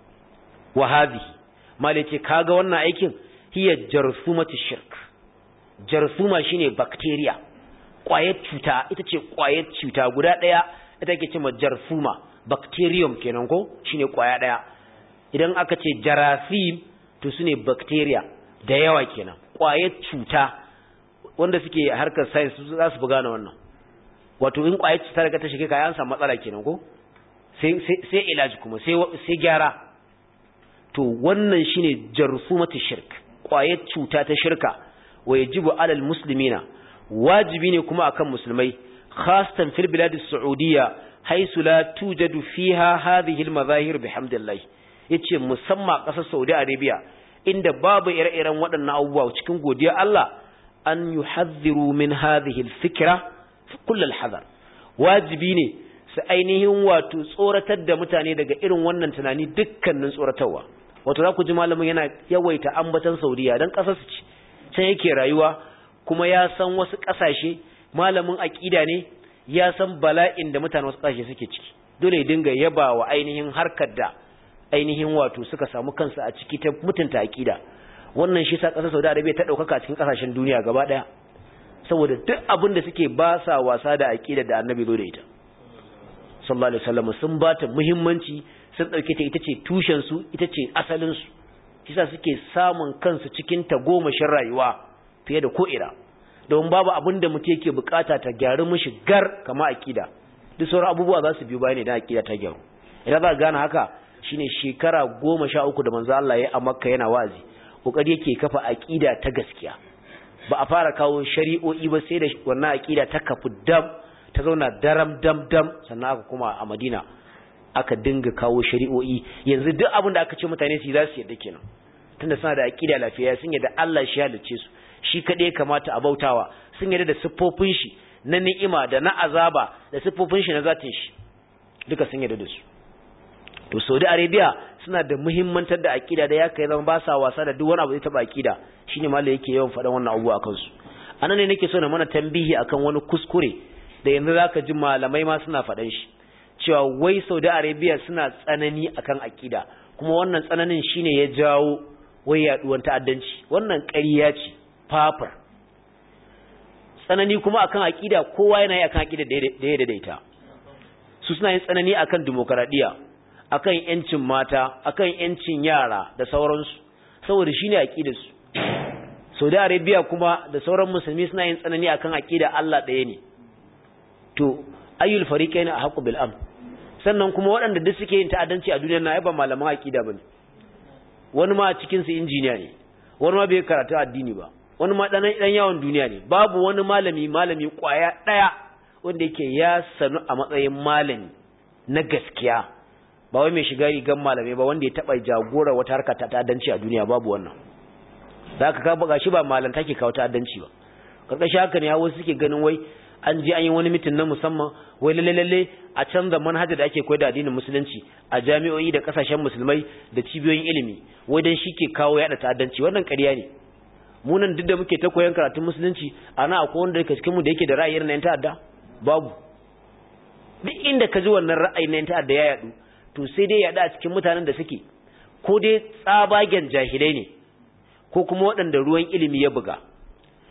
wa hadhihi mala ce kaga wannan aikin hiya jarsumatu shirk jarsuma shine bacteria kwayar cuta ita ce kwayar cuta guda daya ita ake cewa jarsuma bacterium kenan ko shine kwaya daya idan aka ce jarasim to sune bacteria da yawa kenan kwayar cuta wanda suke harkar science za su buga wannan wato in kwayar cuta daga ta shige kayan samu matsala kenan ko sai sai ilaji kuma sai sai gyara to wannan shine jarsumatu shirk kwayar cuta ta shirka wa yajibu alal muslimina wajibi ne kuma akan musulmai khasatan fil bilad as-saudiyya haythu la tujadu fiha hadhihi al-mazahir bihamdillah yace musamman kasar Saudi Arabia inda babu ire-iren waɗannan abubuwa cikin godiya Allah an yuhadhiru min hadhihi al-fikra kull al-hadar wajibi ne su ainihin wato tsoratar da mutane daga irin wannan tunani dukkanin tsoratarwa wato za ku ji malamin yana yawaita ambatan Saudiya dan kasar su ci can yake rayuwa kuma ya san wasu ƙasashe malamin aƙida ne ya san bala'in da mutane wasu ƙasashe suke ciki dole ya dinga yaba wa ainihin harkar da ainihin wato suka samu kansu a ciki ta mutunta aƙida wannan shi sa ƙasar Saudi Arabia ta ɗaukaka cikin ƙasashen duniya gaba ɗaya saboda duk abin da suke ba sa wasa da aƙida da annabi zo da ita sallallahu alaihi wasallam sun ba ta muhimmanci sun ɗauke ta ita ce tushen su ita ce asalin su shi sa suke samun kansu cikin tagomashin rayuwa fiye da ko'ina don babu abin da mutum yake bukata ta gyaru mishi gar kama akida duk sauran abubuwa za su biyu bayan idan akida ta gyaru idan za ka gane haka shine shekara goma sha uku da manzo Allah ya a makka yana wazi kokari yake kafa akida ta gaskiya ba a fara kawo shari'o'i ba sai da wannan akida ta kafu dam ta zauna daram dam dam sannan aka kuma a madina aka dinga kawo shari'o'i yanzu duk abin da aka ce mutane su yi za su yadda kenan tunda suna da akida lafiya sun yadda Allah shi halicce su shi kaɗai kamata a bautawa sun yarda da siffofin shi na ni'ima da na azaba da siffofin shi na zatin shi duka sun yarda da su to Saudi Arabia suna da muhimmantar da akida da ya kai zama ba sa wasa da duk wani abu da taba akida shine malai yake yawan faɗan wannan abu a kansu anan ne nake so na mana tambihi akan wani kuskure da yanzu zaka ji malamai ma suna faɗan shi cewa wai Saudi Arabia suna tsanani akan akida kuma wannan tsananin shine ya jawo wai yaduwar ta'addanci wannan ƙarya ce fafar tsanani kuma akan aqida kowa yana yi akan aqida da ya daidaita su suna yin tsanani akan demokradiya akan yancin mata akan yancin yara da sauransu saboda shine aqidar su Saudi Arabia kuma da sauran musulmi suna yin tsanani akan aqida Allah ɗaya ne to ayyul fariqaini ahqqu bil am sannan kuma waɗanda duk suke yin ta'addanci a duniyar na ai ba malaman aqida bane wani ma cikin su injiniya ne wani ma bai karatu addini ba wani ma dan dan yawon duniya ne babu wani malami malami kwaya daya wanda yake ya sanu a matsayin malami na gaskiya ba wai mai shiga rigan malamai ba wanda ya taba jagora wata harka ta ta'addanci a duniya babu wannan da aka ka buga shi ba malanta ke kawo ta'addanci ba karkashin haka ne wasu suke ganin wai an je an yi wani mitin na musamman wai lalle lalle a canza manhaja da ake koyar da addinin musulunci a jami'o'i da kasashen musulmai da cibiyoyin ilimi wai dan shi ke kawo yada ta'addanci wannan ƙarya ne mu nan duk da muke ta koyon karatun musulunci ana akwai wanda daga cikin mu da yake da ra'ayin na yan ta'adda babu duk inda ka ji wannan ra'ayin na yan ta'adda ya yadu to sai dai yada a cikin mutanen da suke ko dai tsabagen jahilai ne ko kuma waɗanda ruwan ilimi ya buga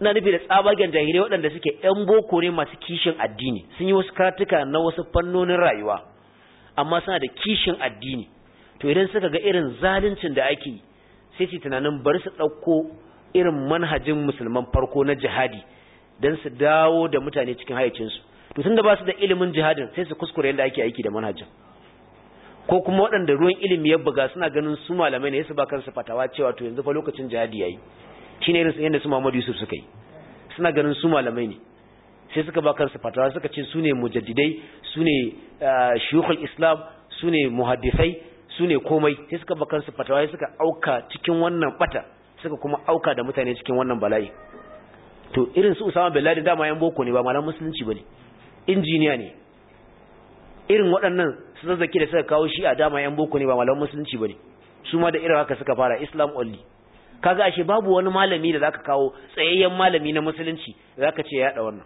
ina nufi da tsabagen jahilai waɗanda suke ‘yan boko ne masu kishin addini sun yi wasu karatuka na wasu fannonin rayuwa amma suna da kishin addini to idan suka ga irin zaluncin da ake sai su tunanin bari su ɗauko irin manhajin musulman farko na jihadi don su dawo da mutane cikin hayacinsu to tun da ba su da ilimin jihadin sai su kuskure yadda ake aiki da manhajin ko kuma waɗanda ruwan ilimi ya buga suna ganin su malamai ne su ba kansu fatawa cewa to yanzu fa lokacin jihadi yayi shine irin yadda su Muhammadu Yusuf suka yi suna ganin su malamai ne sai suka ba kansu fatawa suka ce su ne mujaddidai su ne shuyukhul islam su ne muhaddisai su ne komai sai suka ba kansu fatawa sai suka auka cikin wannan bata suka kuma auka da mutane cikin wannan bala'i to irin su Usama bin Laden dama yan boko ne ba malaman musulunci bane injiniya ne irin waɗannan su zazzaki da suka kawo shi a dama yan boko ne ba malaman musulunci bane su ma da irin haka suka fara Islam only kaga ashe babu wani malami da zaka kawo tsayayyen malami na musulunci da zaka ce ya yada wannan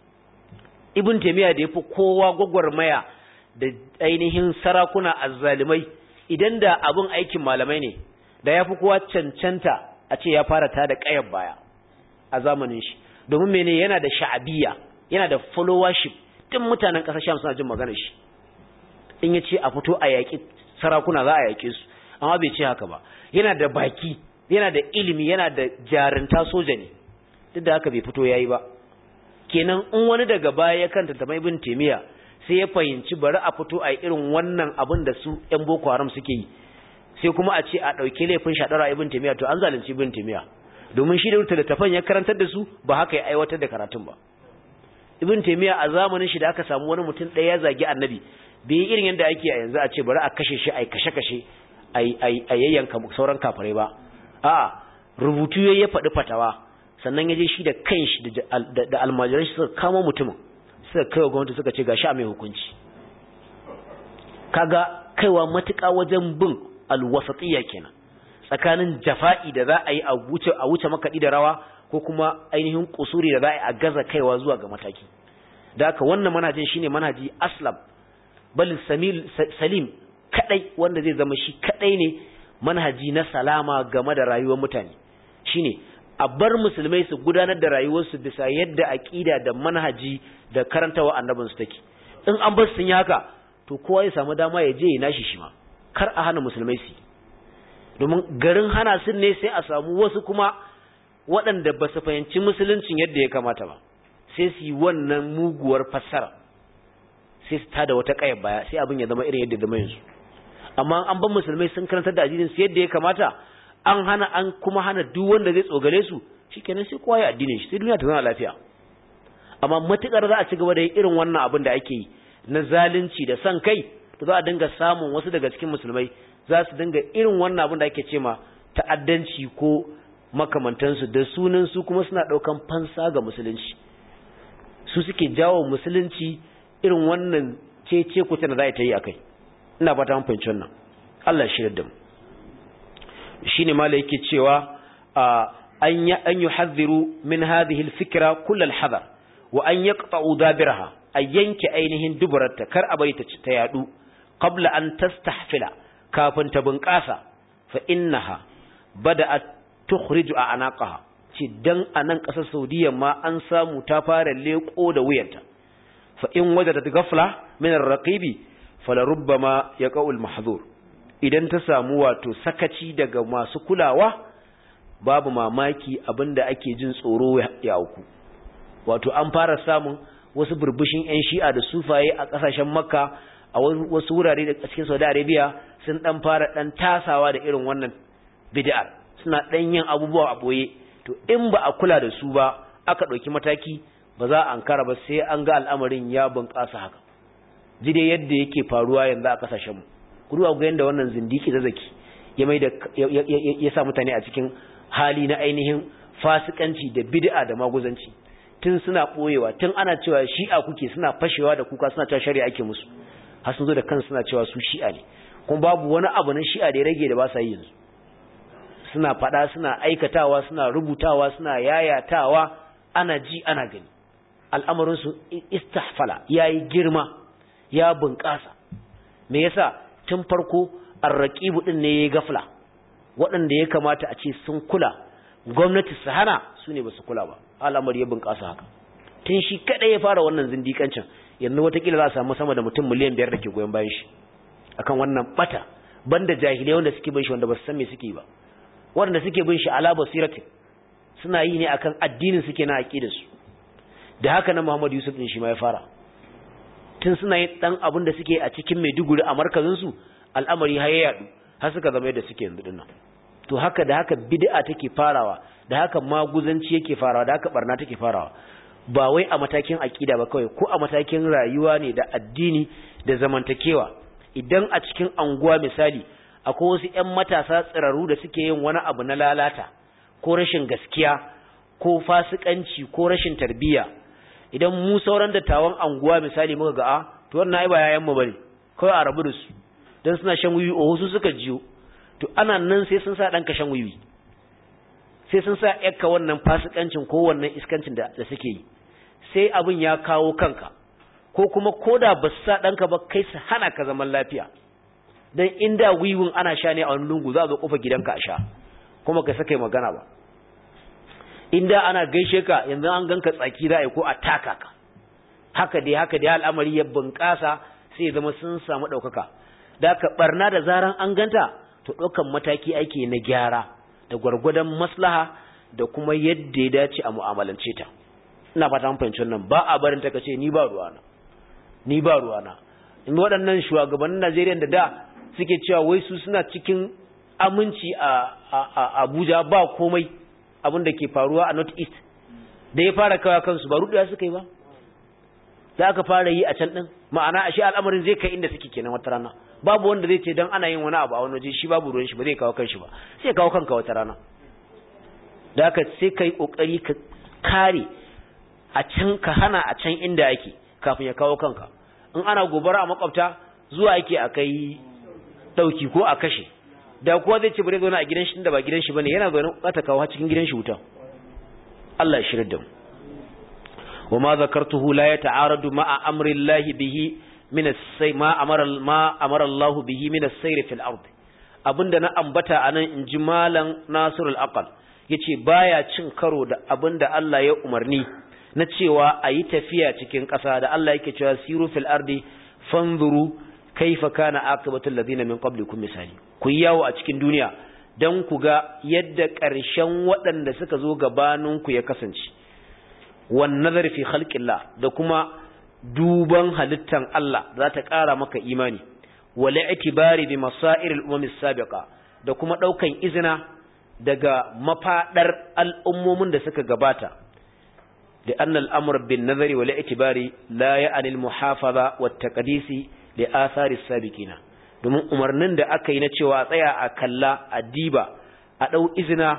Ibn Taymiyyah da yafi kowa gwagwarmaya da ainihin sarakuna azzalimai idan da abun aikin malamai ne da yafi kowa cancanta a ce ya fara ta da ƙayar baya a zamanin shi domin mene yana da sha'abiyya yana da followership tun mutanen ƙasar Sham suna jin maganar shi in ya ce a fito a yaƙi sarakuna za a yaƙe su amma bai ce haka ba yana da baki yana da ilimi yana da jarinta soja ne duk da haka bai fito yayi ba kenan in wani daga baya ya kanta ta mai bin temiya sai ya fahimci bari a fito a irin wannan abin da su ƴan boko haram suke yi sai kuma a ce a ɗauki laifin shaɗara ibn temiya to an zalunci ibn temiya domin shi da wuta littafan ya karantar da su ba haka ya aiwatar da karatun ba ibn temiya a zamanin shi da aka samu wani mutum ɗaya ya zagi annabi bai yi irin yadda ake a yanzu a ce bari a kashe shi a kashe kashe a yayyanka sauran kafirai ba a rubutu ya ya faɗi fatawa sannan ya je shi da kanshi da almajiran shi suka kama mutumin suka kai wa gwamnati suka ce ga sha mai hukunci kaga kaiwa matuƙa wajen bin alwasatiyya kenan tsakanin jafa'i da za a yi a wuce a wuce makaɗi da rawa ko kuma ainihin kusuri da za a yi a gaza kaiwa zuwa ga mataki da haka wannan manhajin shine manhaji aslam bal salim kadai wanda zai zama shi kadai ne manhaji na salama game da rayuwar mutane shine a bar musulmai su gudanar da rayuwarsu bisa yadda aqida da manhaji da karantawa annabin su take in an bar sun yi haka to kowa ya samu dama ya je ya nashi shi ma kar a hana musulmai su domin garin hana sun ne sai a samu wasu kuma waɗanda ba su fahimci musuluncin yadda ya kamata ba sai su yi wannan muguwar fassara sai su tada wata ƙayar baya sai abin ya zama irin yadda zama yanzu amma an ban musulmai sun karantar da addinin su yadda ya kamata an hana an kuma hana duk wanda zai tsogale su shikenan sai kowa ya addinin shi sai duniya ta zama lafiya amma matukar za a ci gaba da irin wannan abin da ake yi na zalunci da san kai to za a dinga samun wasu daga cikin musulmai za su dinga irin wannan abin da ake ce ma ta'addanci ko makamantansu da sunan su kuma suna daukan fansa ga musulunci su suke jawo musulunci irin wannan cece kuce da za ta yi akai ina fata mun fahimci wannan Allah shi da mu shine mala yake cewa an ya an yuhadhiru min hadhihi alfikra kull alhadar wa an yaqta'u dabiraha a yanke ainihin duburarta kar a baita ta yadu qabla an tastahfila kafin ta bunƙasa fa innaha bada'at tukhriju a anaqaha ce dan anan ƙasar Saudiya ma an samu ta fara leko da wuyanta fa in wajadat ghafla min ar-raqibi falarubbama yaqa'u al-mahdhur idan ta samu wato sakaci daga masu kulawa babu mamaki abinda ake jin tsoro ya auku wato an fara samun wasu burbushin ƴan shi'a da sufaye a ƙasashen makka a wasu wurare da cikin saudi arabia sun dan fara dan tasawa da irin wannan bid'ar suna dan yin abubuwa a boye to in ba a kula da su ba aka ɗauki mataki ba za a ankara ba sai an ga al'amarin ya bunƙasa haka ji dai yadda yake faruwa yanzu a ƙasashenmu ku duba ga yadda wannan zindiki zazzaki ya mai da ya sa mutane a cikin hali na ainihin fasikanci da bid'a da maguzanci tun suna boyewa tun ana cewa shi'a kuke suna fashewa da kuka suna cewa shari'a ake musu har sun zo da kansu suna cewa su shi'a ne kuma babu wani abu na shi'a da ya rage da ba sa yi yanzu suna faɗa suna aikatawa suna rubutawa suna yayatawa ana ji ana gani al'amarinsu istahfala ya yi girma ya bunƙasa me yasa tun farko arraqibu din ne yayi gafla waɗanda ya kamata a ce sun kula gwamnati su hana su ne ba su kula ba al'amari ya bunƙasa haka tun shi kaɗai ya fara wannan zindikancin yanzu watakila za a samu sama da mutum miliyan biyar da ke goyon bayan shi akan wannan bata banda jahilai wanda suke bin shi wanda ba su san me suke ba wanda suke bin shi ala basiratin suna yi ne akan addinin suke na aqidar su da haka nan Muhammad Yusuf din shi ma ya fara tun suna yin dan abin da suke a cikin Maiduguri a markazin su al'amari har ya yadu har suka zama yadda suke yanzu dinnan to haka da haka bid'a take farawa da haka maguzanci yake farawa da haka barna take farawa ba wai a matakin aqida ba kawai ko a matakin rayuwa ne da addini da zamantakewa idan a cikin anguwa misali akwai wasu ƴan matasa tsiraru da suke yin wani abu na lalata ko rashin gaskiya ko fasikanci ko rashin tarbiyya idan mu sauran dattawan anguwa misali muka ga a to wannan ai ba yayan mu bane kawai a rabu da su dan suna shan wiwi o su suka jiyo to ana nan sai sun sa danka shan wiwi sai sun sa yakka wannan fasikancin ko wannan iskancin da, da suke yi sai abin ya kawo kanka ko kuma koda ba su sa danka ba kai su hana ka zaman lafiya dan inda wiwin ana sha ne a wani lungu za a zo kofa gidanka a sha kuma ka saka magana ba inda ana gaishe ka yanzu an ganka tsaki za a yi ko a taka ka haka dai haka dai al'amari ya bunƙasa sai zama sun samu ɗaukaka da ka barna da zaran an ganta to ɗaukan mataki ake na gyara da gwargwadon maslaha da kuma yadda ya dace a mu'amalance ta ina fata mun fahimci wannan ba a barin ta kace ni ba ruwana ni ba ruwana in waɗannan shugabannin Najeriya da da suke cewa wai su suna cikin aminci a Abuja ba komai abin da ke faruwa a North East da ya fara kawo kansu ba ruɗuwa suka yi ba za ka fara yi a can ɗin ma'ana ashe al'amarin zai kai inda suke kenan wata rana babu wanda zai ce dan ana yin wani abu a wani waje shi babu ruwan shi ba zai kawo kanshi ba sai kawo kanka wata rana da haka sai kai kokari ka kare a can ka hana a can inda yake kafin ya kawo kanka in ana gobara a makwabta zuwa yake a kai dauki ko a kashe da kuwa zai ce bare zauna a gidan shi da ba gidan shi bane yana zaune za ta kawo har cikin gidan shi wuta Allah ya shirya da mu wa ma zakartuhu la yata'aradu ma'a amri Allah bihi min as-say ma amara ma amara Allah bihi min as-sayr fil ard abinda na ambata anan inji malam Nasir al-Aqal yace baya cin karo da abinda Allah ya umarni na cewa ayi tafiya cikin ƙasa da Allah yake cewa siru fil ardi fanzuru kaifa kana aqibatu alladhina min qablikum misali ku yawo a cikin duniya dan ku ga yadda ƙarshen waɗanda suka zo gabaninku ya kasance wan nazar fi khalqillah da kuma duban halittan Allah za ta ƙara maka imani wala itibari bi masairil umamis sabiqa da kuma daukan izina daga mafadar al'ummomin da suka gabata da anna al'amr bin nazari wala itibari la ya'ni al muhafaza wat taqdisi li athari sabiqina domin umarnin da aka yi na cewa a tsaya a kalla a diba a dau izina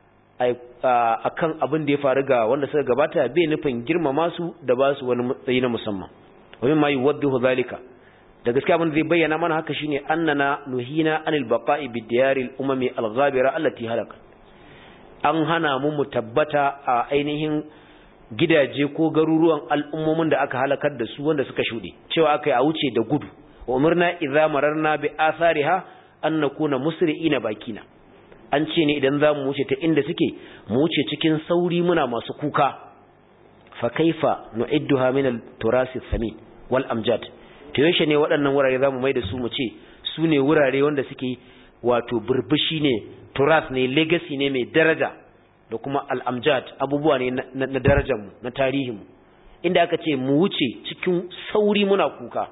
a kan abin da ya faru ga wanda suka gabata bai nufin girmama su da ba su wani matsayi na musamman wani ma yuwaddihu zalika da gaskiya abin da zai bayyana mana haka shine annana nuhina anil baqa'i bid diyaril umami al ghabira allati halaka an hana mu mu tabbata a ainihin gidaje ko garuruwan al'ummomin da aka halakar da su wanda suka shuɗe cewa aka yi a wuce da gudu wa umarna idza mararna bi athariha an nakuna musri'ina bakina an ce ne idan za mu wuce ta inda suke mu wuce cikin sauri muna masu kuka fa kaifa nu'idduha min al-turasi thamin wal amjad to yaushe ne waɗannan wurare zamu mai da su mu ce su ne wurare wanda suke wato burbushi ne turas ne legacy ne mai daraja da kuma al-amjad abubuwa ne na darajar mu na tarihin mu inda aka ce mu wuce cikin sauri muna kuka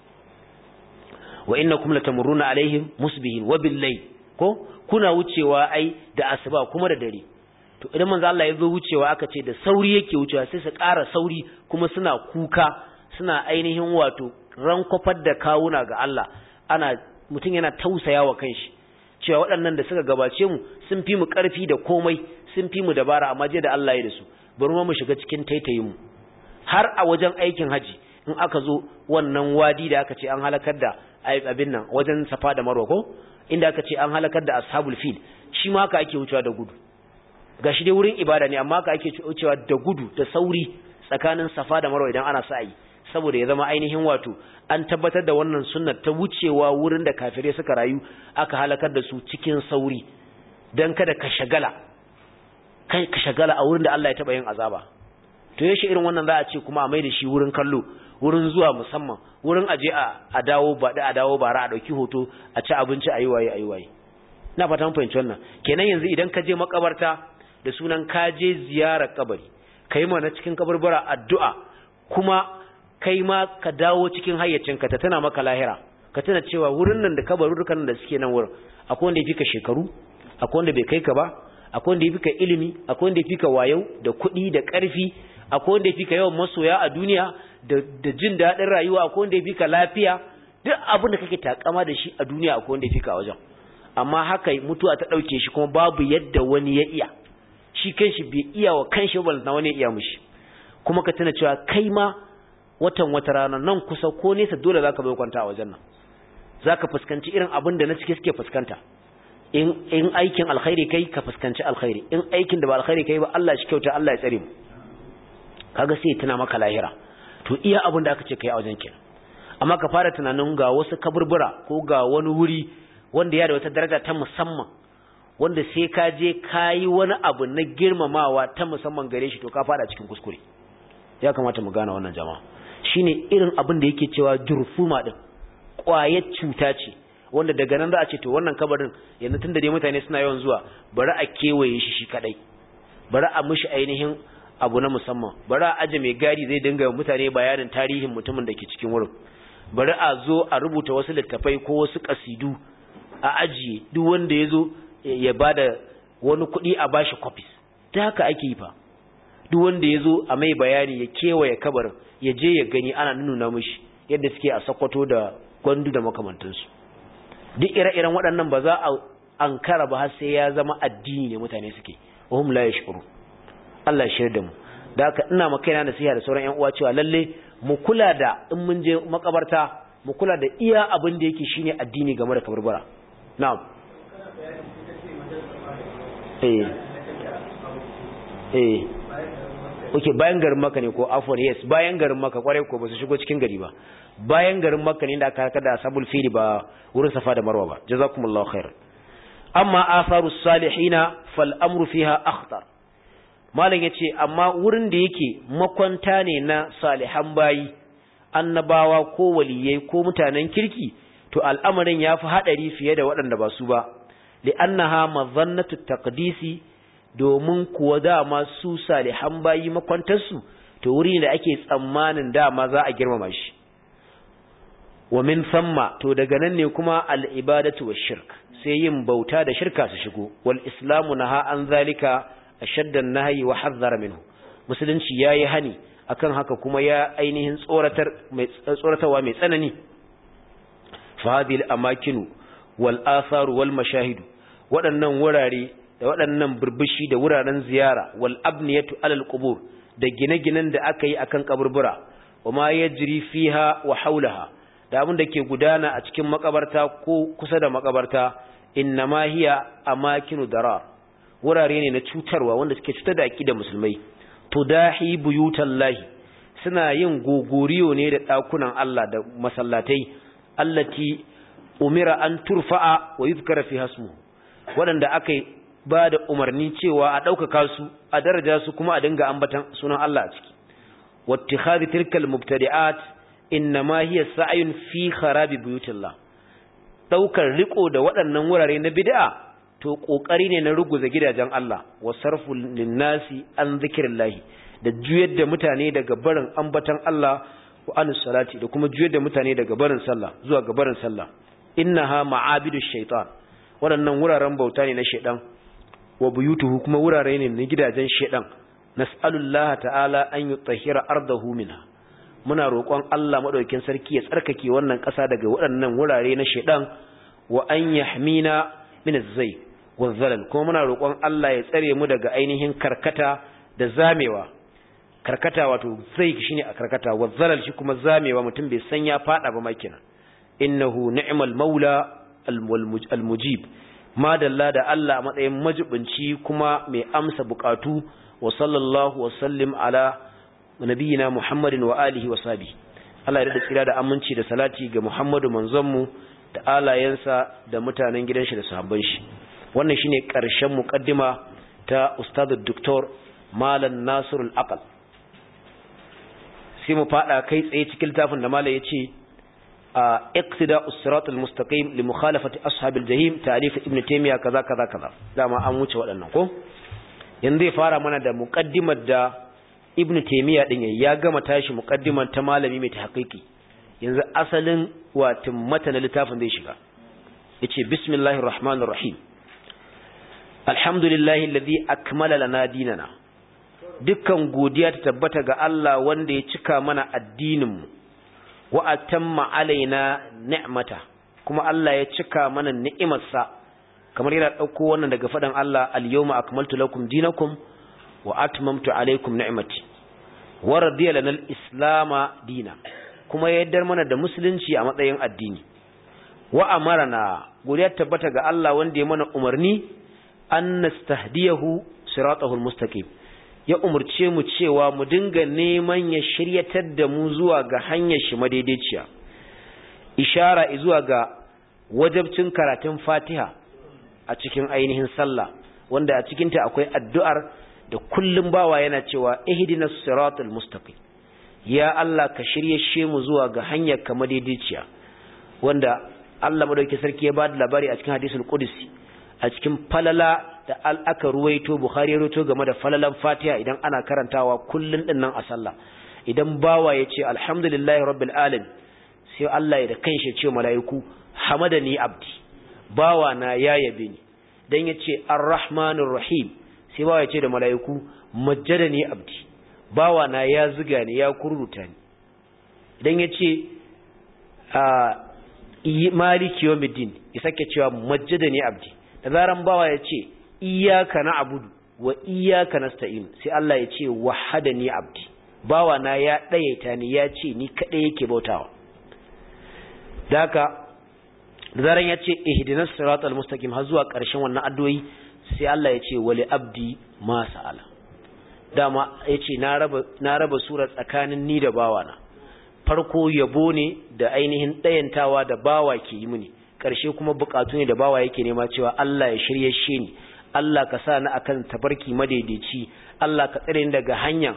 wa innakum latamurruna alaihim musbihin wa bil ko kuna wucewa ai da asuba kuma da dare to idan manzo Allah ya zo wucewa aka ce da sauri yake wucewa sai su ƙara sauri kuma suna kuka suna ainihin wato rankofar da kawuna ga Allah ana mutum yana tausaya wa kanshi cewa waɗannan da suka gabace mu sun fi mu ƙarfi da komai sun fi mu dabara amma je da Allah ya da su bari mu shiga cikin taitayin mu har a wajen aikin haji in aka zo wannan wadi da aka ce an halakar da abin nan wajen safa da marwa ko inda aka ce an halakar da ashabul fil shi ma haka ake wucewa da gudu gashi dai wurin ibada ne amma haka ake wucewa da gudu da sauri tsakanin safa da marwa idan ana sa'i saboda ya zama ainihin wato an tabbatar da wannan sunnar ta wucewa wurin da kafirai suka rayu aka halakar da su cikin sauri dan kada ka shagala kai ka shagala a wurin da Allah ya taba yin azaba to yaushe irin wannan za a ce kuma a mai da shi wurin kallo wurin zuwa musamman wurin aje a a dawo ba da a dawo bara a dauki hoto a ci abinci ayi waye ayi waye ina fata mun fahimci wannan kenan yanzu idan ka je makabarta da sunan ka je ziyarar kabari kai ma na cikin kabarbara addu'a kuma kai ma ka dawo cikin hayyacinka ta tana maka lahira ka tana cewa wurin nan da kabarurukan da suke nan wurin akwai wanda ya fi ka shekaru akwai wanda bai kai ka ba akwai wanda ya fi ka ilimi akwai wanda ya fi ka wayau da kuɗi da ƙarfi akwai wanda ya fi ka yawan masoya a duniya da jin daɗin rayuwa akwai wanda ya fi ka lafiya duk abin da kake takama da shi a duniya akwai wanda ya fi ka wajen amma haka mutuwa ta ɗauke shi kuma babu yadda wani ya iya shi kanshi bai iya wa kanshi ba na wani ya iya mushi kuma ka tuna cewa kai ma watan wata rana nan kusa ko nesa dole zaka bai kwanta a wajen nan zaka fuskanci irin abin da na cike suke fuskanta in in aikin alkhairi kai ka fuskanci alkhairi in aikin da ba alkhairi kai ba Allah shi kyauta Allah ya tsare mu kaga sai tana maka lahira to iya abin da aka ce kai a wajen kenan amma ka fara tunanin ga wasu kaburbura ko ga wani wuri wanda ya da wata daraja ta musamman wanda sai ka je kayi wani abu na girmamawa ta musamman gare shi to ka fada cikin kuskure ya kamata mu gane wannan jama'a shine irin abin da yake cewa jurfuma din kwayar cuta ce wanda daga nan za a ce to wannan kabarin yanzu tunda dai mutane suna yawan zuwa bari a kewaye shi shi kadai bari a mishi ainihin abu na musamman bari a aje mai gadi zai dinga mutane bayanin tarihin mutumin da ke cikin wurin bari a zo a rubuta wasu littafai ko wasu kasidu a ajiye duk wanda ya zo ya bada wani kuɗi a bashi copies ta haka ake yi fa duk wanda ya zo a mai bayani ya kewaye kabarin ya je ya gani ana nuna mishi yadda suke a sakwato da gwandu da makamantansu duk ire-iren waɗannan ba za a ankara ba har sai ya zama addini ne mutane suke wahum la yashkuru Allah ya shirya da mu da haka ina maka yana nasiha da sauran ƴan uwa cewa lalle mu kula da in mun je makabarta mu kula da iya abin da yake shine addini game da kabarbara na'am eh eh Oke bayan garin maka ne ko afwan yes bayan garin maka kwarai ko ba su shigo cikin gari ba bayan garin maka ne da aka kada sabul fili ba wurin safa da marwa ba jazakumullahu khair amma atharus salihina fal amru fiha akhtar malam yace amma wurin da yake makwanta ne na salihan bayi annabawa ko waliyai ko mutanen kirki to al'amarin yafi hadari fiye da waɗanda ba su ba li'annaha mazannatu taqdisi domin kuwa dama su salihan bayi makwantarsu to wuri da ake tsammanin dama za a girmama shi wa min samma to daga nan ne kuma al-ibadatu wash-shirk sai yin bauta da shirka su shigo wal islamu naha an zalika ashaddan nahyi wa hazzara minhu musulunci yayi hani akan haka kuma ya ainihin tsoratar mai tsoratarwa mai tsanani fa hadhihi al-amakinu wal atharu wal mashahidu waɗannan wurare da waɗannan burbushi da wuraren ziyara wal abniyatu alal qubur da gine-ginen da aka yi akan kaburbura wa ma yajri fiha wa haulaha da abin da ke gudana a cikin makabarta ko kusa da makabarta innama hiya amakinu darar wurare ne na cutarwa wanda suke cutar da aqida musulmai tudahi buyutallahi suna yin gogoriyo ne da dakunan Allah da masallatai allati umira an turfa'a wa yuzkara fi hasmu waɗanda aka ba da umarni cewa a ɗaukaka su a daraja su kuma a dinga ambatan sunan Allah a ciki wattikhadhi tilkal mubtadi'at innama hiya sa'yun fi kharabi buyutillah daukar riko da waɗannan wurare na bid'a to kokari ne na ruguza gidajen Allah wa sarfu linnasi an zikrillah da juyar da mutane daga barin ambatan Allah wa anus salati da kuma juyar da mutane daga barin sallah zuwa ga barin sallah innaha ma'abidu shaitan waɗannan wuraren bauta ne na shaitan wa buyutuhu kuma wurare ne na gidajen shaitan nas'alullaha ta'ala an yutahhira ardahu minha muna roƙon Allah madaukakin sarki ya tsarkake wannan ƙasa daga waɗannan wurare na shaitan wa an yahmina min az-zay wa zalal kuma muna roƙon Allah ya tsare mu daga ainihin karkata da zamewa karkata wato zai shine a karkata wa zalal shi kuma zamewa mutum bai san ya fada ba makina innahu ni'mal maula al-mujib madalla da Allah a matsayin majibinci kuma mai amsa bukatu wa sallallahu wa sallim ala nabiyina Muhammadin wa alihi wa sahbihi Allah ya da tsira da aminci da salati ga Muhammadu manzonmu da alayensa da mutanen gidan shi da sahabban shi wannan shine karshen muqaddima ta ustad doktor malam nasirul aqal sai mu fada kai tsaye cikin littafin da malam yace a iqtida us-sirat al-mustaqim li mukhalafati ashabil jahim ta'rif ibn taymiya kaza kaza kaza dama an wuce waɗannan ko yanzu zai fara mana da muqaddimar da ibn taymiya din ya gama tashi muqaddimar ta malami mai tahqiqi yanzu asalin watin matanin littafin zai shiga yace bismillahir rahmanir rahim alhamdulillahi alladhi akmala lana dinana dukkan godiya ta tabbata ga Allah wanda ya cika mana addinin mu wa atamma alaina ni'mata kuma Allah ya cika mana ni'imarsa kamar yana dauko wannan daga fadan Allah al-yawma akmaltu lakum dinakum wa atmamtu alaykum ni'mati wa radiya lana al-islama dina kuma ya yaddar mana da musulunci a matsayin addini wa amarana godiya tabbata ga Allah wanda ya mana umarni an nastahdiyahu siratahu al-mustaqim ya umurce mu cewa mu dinga neman ya shiryatar da mu zuwa ga hanyar shi madaidaiciya ishara zuwa ga wajabcin karatun Fatiha a cikin ainihin sallah wanda a cikin ta akwai addu'ar da kullum bawa yana cewa ihdinas siratal mustaqim ya Allah ka shiryashe mu zuwa ga hanyar ka madaidaiciya wanda Allah madauki sarki ya bada labari a cikin hadisul qudsi a cikin falala da aka ruwaito Bukhari ya ruwaito game da falalan Fatiha idan ana karantawa kullun din nan a sallah idan bawa ya ce alhamdulillahi rabbil alamin sai Allah ya da kanshi ce mala'iku hamadani abdi bawa na ya yabe ni dan ya ce arrahmanir rahim sai bawa ya ce da mala'iku majjadani abdi bawa na ya ziga ni ya kurruta ni idan ya ce a maliki yawmiddin ya sake cewa majjadani abdi da zaran bawa ya ce iyaka na abudu wa iyaka nasta'in sai Allah ya ce wahadani abdi bawa na ya dayaita ni ya ce ni kadai yake bautawa daka da zaran ya ce ihdinas siratal mustaqim har zuwa ƙarshen wannan addu'o'i sai Allah ya ce wali abdi ma sa'ala dama yace na raba na raba sura tsakanin ni da bawana farko yabo ne da ainihin dayantawa da bawa ke yi mini ƙarshe kuma bukatu ne da bawa yake nema cewa Allah ya shirye shi ni Allah ka sa ni akan tabarki madaidaici Allah ka tsare ni daga hanyar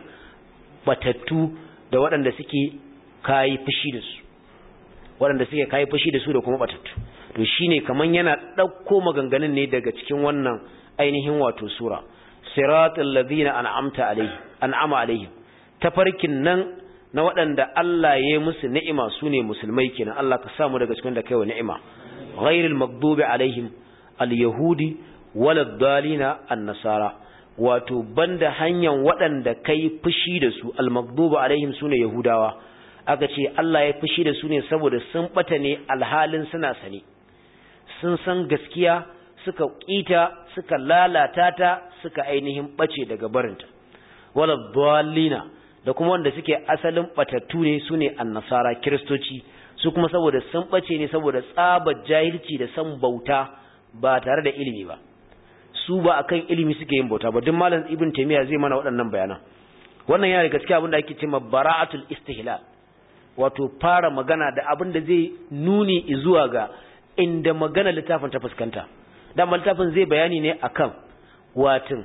batattu da waɗanda suke kayi fushi da su waɗanda suke kayi fushi da su da kuma batattu to shine kaman yana ɗauko maganganun ne daga cikin wannan ainihin wato sura siratal ladina an'amta alaihi an'ama alaihim tafarkin nan na waɗanda Allah ya yi musu ni'ima su ne musulmai kenan Allah ka samu daga cikin da kaiwa ni'ima ghairil maghdubi alaihim al-yahudi walad dalina an-nasara wato banda hanyar waɗanda kai fushi da su al-maghdubi alaihim sune yahudawa aka ce Allah ya fushi da su ne saboda sun bata ne alhalin suna sane sun san gaskiya suka kita suka lalata ta suka ainihin bace daga barinta walad dalina da kuma wanda suke asalin batattu ne su ne annasara kiristoci su kuma saboda sun bace ne saboda tsabar jahilci da san bauta ba tare da ilimi ba su ba akan ilimi suke yin bauta ba duk malam ibn taymiya zai mana waɗannan bayanan wannan yana da gaskiya abin da ake cewa bara'atul istihlal wato fara magana da abin da zai nuni zuwa ga inda magana littafin ta fuskanta dan littafin zai bayani ne akan watin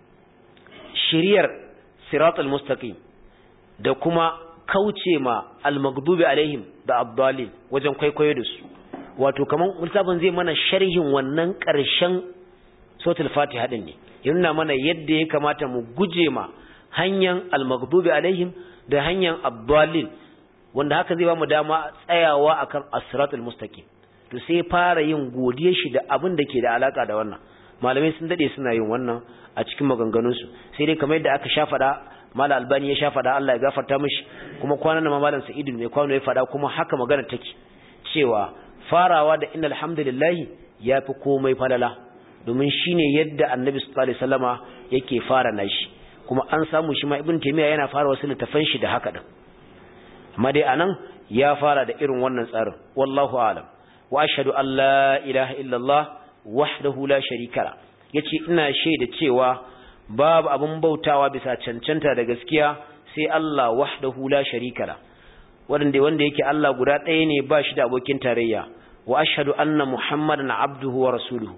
shiriyar siratul mustaqim da kuma kauce ma al-maghdubi alaihim da abdalin wajen kwaikwayo da su wato kaman littafin zai mana sharhin wannan ƙarshen suratul fatiha din ne yana mana yadda ya kamata mu guje ma hanyar al-maghdubi alaihim da hanyar abdalin wanda haka zai ba mu dama tsayawa akan as-siratul mustaqim to sai fara yin godiyar shi da abin da ke da alaka da wannan malamai sun dade suna yin wannan a cikin maganganunsu sai dai kamar yadda aka sha faɗa mala albani ya sha fada Allah ya gafarta mishi kuma kwanan nan malam sa'idu ne kwano ya fada kuma haka magana take cewa farawa da innal hamdalillah yafi komai falala domin shine yadda annabi sallallahu alaihi wasallama yake fara nashi kuma an samu shi ma ibn taymiya yana fara wasu littafan shi da haka din amma dai anan ya fara da irin wannan tsarin wallahu a'lam wa ashhadu an la ilaha illallah wahdahu la sharika la yace ina shaida cewa babu abin bautawa bisa cancanta da gaskiya sai Allah wahdahu la sharika la wanda wanda yake Allah guda ɗaya ne ba shi da abokin tarayya wa ashhadu anna muhammadan abduhu wa rasuluhu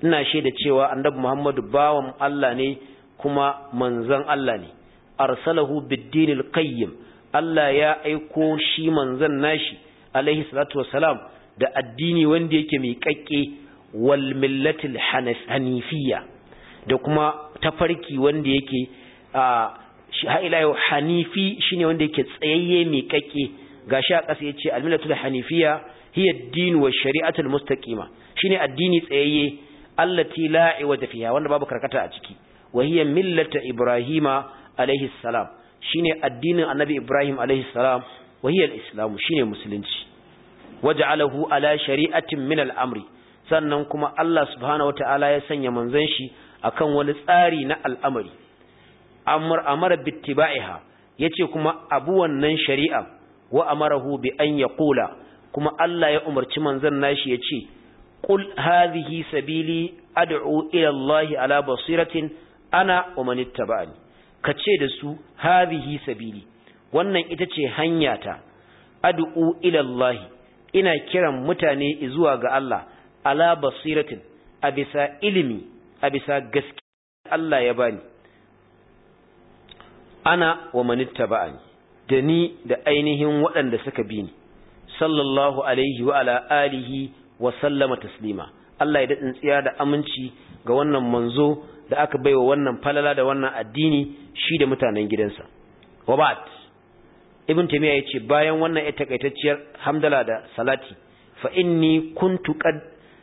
ina shaida cewa annabi Muhammadu bawan Allah ne kuma manzon Allah ne arsalahu bid-dinil qayyim Allah ya aiko shi manzon nashi alaihi salatu wassalam da addini wanda yake mai kakke wal millatil hanifiyya da kuma tafarki wanda yake a ila yau hanifi shine wanda yake tsayayye mai kakke gashi a ƙasa yace al millatul hanifiyya hiya ad-din wa shari'atul mustaqima shine addini tsayayye allati la iwaja fiha wanda babu karkata a ciki wa hiya millata ibrahima alaihi salam shine addinin annabi ibrahim alaihi salam wa hiya al-islam shine musulunci waj'alahu ala shari'atin min al-amri sannan kuma Allah subhanahu wataala ya sanya manzon shi akan wani tsari na al'amari amr amara bittiba'iha yace kuma abu wannan shari'a wa amarahu bi an yaqula kuma Allah ya umarci manzon nashi yace qul hadhihi sabili ad'u ila Allah ala basiratin ana wa man ittaba'ani kace da su hadhihi sabili wannan ita ce hanyata ad'u ila Allah ina kiran mutane zuwa ga Allah ala basiratin a bisa ilimi a bisa gaskiya Allah ya bani ana wa manitta ba'ani da ni da ainihin waɗanda suka bi ni sallallahu alaihi wa ala alihi wa sallama taslima Allah ya daɗin tsiya da aminci ga wannan manzo da aka baiwa wannan falala da wannan addini shi da mutanen gidansa wa ba'd ibn taymiya yace bayan wannan ita takaitacciyar hamdala da salati fa inni kuntu qad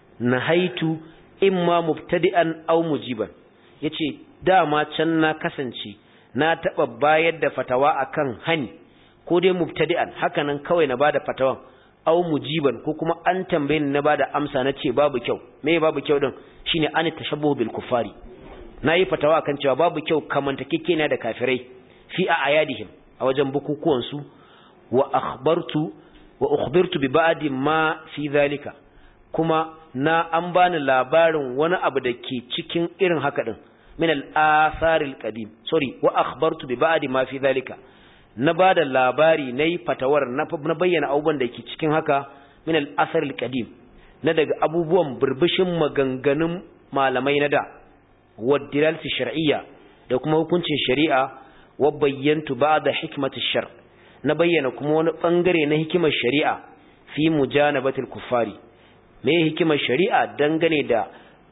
nahaitu imma mubtadi'an aw mujiban yace dama can na kasance na taba bayar da fatawa akan hani ko dai mubtadi'an hakanan kawai na bada fatawan aw mujiban ko kuma an tambaye ni na bada amsa na ce babu kyau me babu kyau din shine an tashabbuhu bil kufari nayi fatawa akan cewa babu kyau kamantakekeniya da kafirai fi a ayadihim a wajen bukukuwan su wa akhbartu wa ukhbirtu bi ba'di ma fi zalika kuma na an bani labarin wani abu da ke cikin irin haka din min al-athar al-qadim sorry wa akhbartu bi ba'di ma fi zalika na bada labari nayi fatawar na bayyana abubuwan da ke cikin haka min al-athar al-qadim na daga abubuwan burbushin maganganun malamai na da wadilal fi shar'iyya da kuma hukuncin shari'a wa bayyantu ba'da hikmati shar na bayyana kuma wani bangare na hikimar shari'a fi mujanabatil kuffari me hikimar shari'a dangane da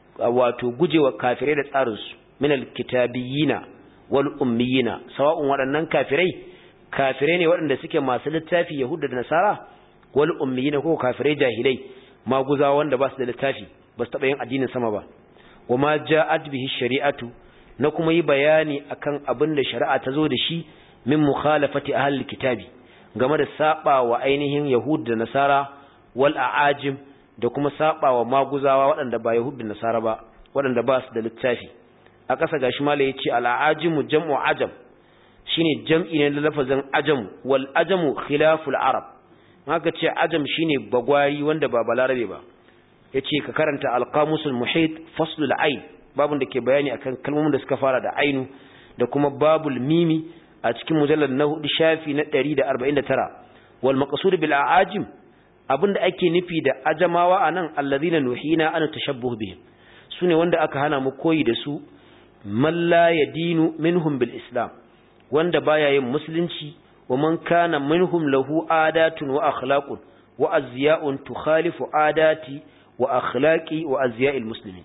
wato gujewa kafirai da tsarinsu min alkitabiyina wal ummiyina sawa'un waɗannan kafirai kafirai ne waɗanda suke masu littafi yahuda da nasara wal ummiyina ko kafirai jahilai maguza wanda ba su da littafi ba su taɓa yin addinin sama ba wa ma ja'at bihi shari'atu na kuma yi bayani akan abin da shari'a ta zo da shi min mukhalafati ahli kitabi game da saba wa ainihin yahud da nasara wal a'ajim da kuma saba wa maguzawa waɗanda ba yahud da nasara ba waɗanda ba su da littafi a ƙasa gashi mala yace al a'ajimu jam'u ajam shine jam'i ne da lafazin ajam wal ajamu khilaful arab haka ce ajam shine bagwari wanda ba balarabe ba yace ka karanta al qamusul muhit faslul ain babun da ke bayani akan kalmomin da suka fara da ainu da kuma babul mimi a cikin mujallad na hudu shafi na 149 wal maqsud bil aajim abinda ake nufi da ajamawa anan alladhina nuhina an tashabbuh bihim sune wanda aka hana mu koyi da su man la yadinu minhum bil islam wanda baya yin musulunci wa man kana minhum lahu adatun wa akhlaqun wa azya'un tukhalifu adati wa akhlaqi wa azya'il muslimin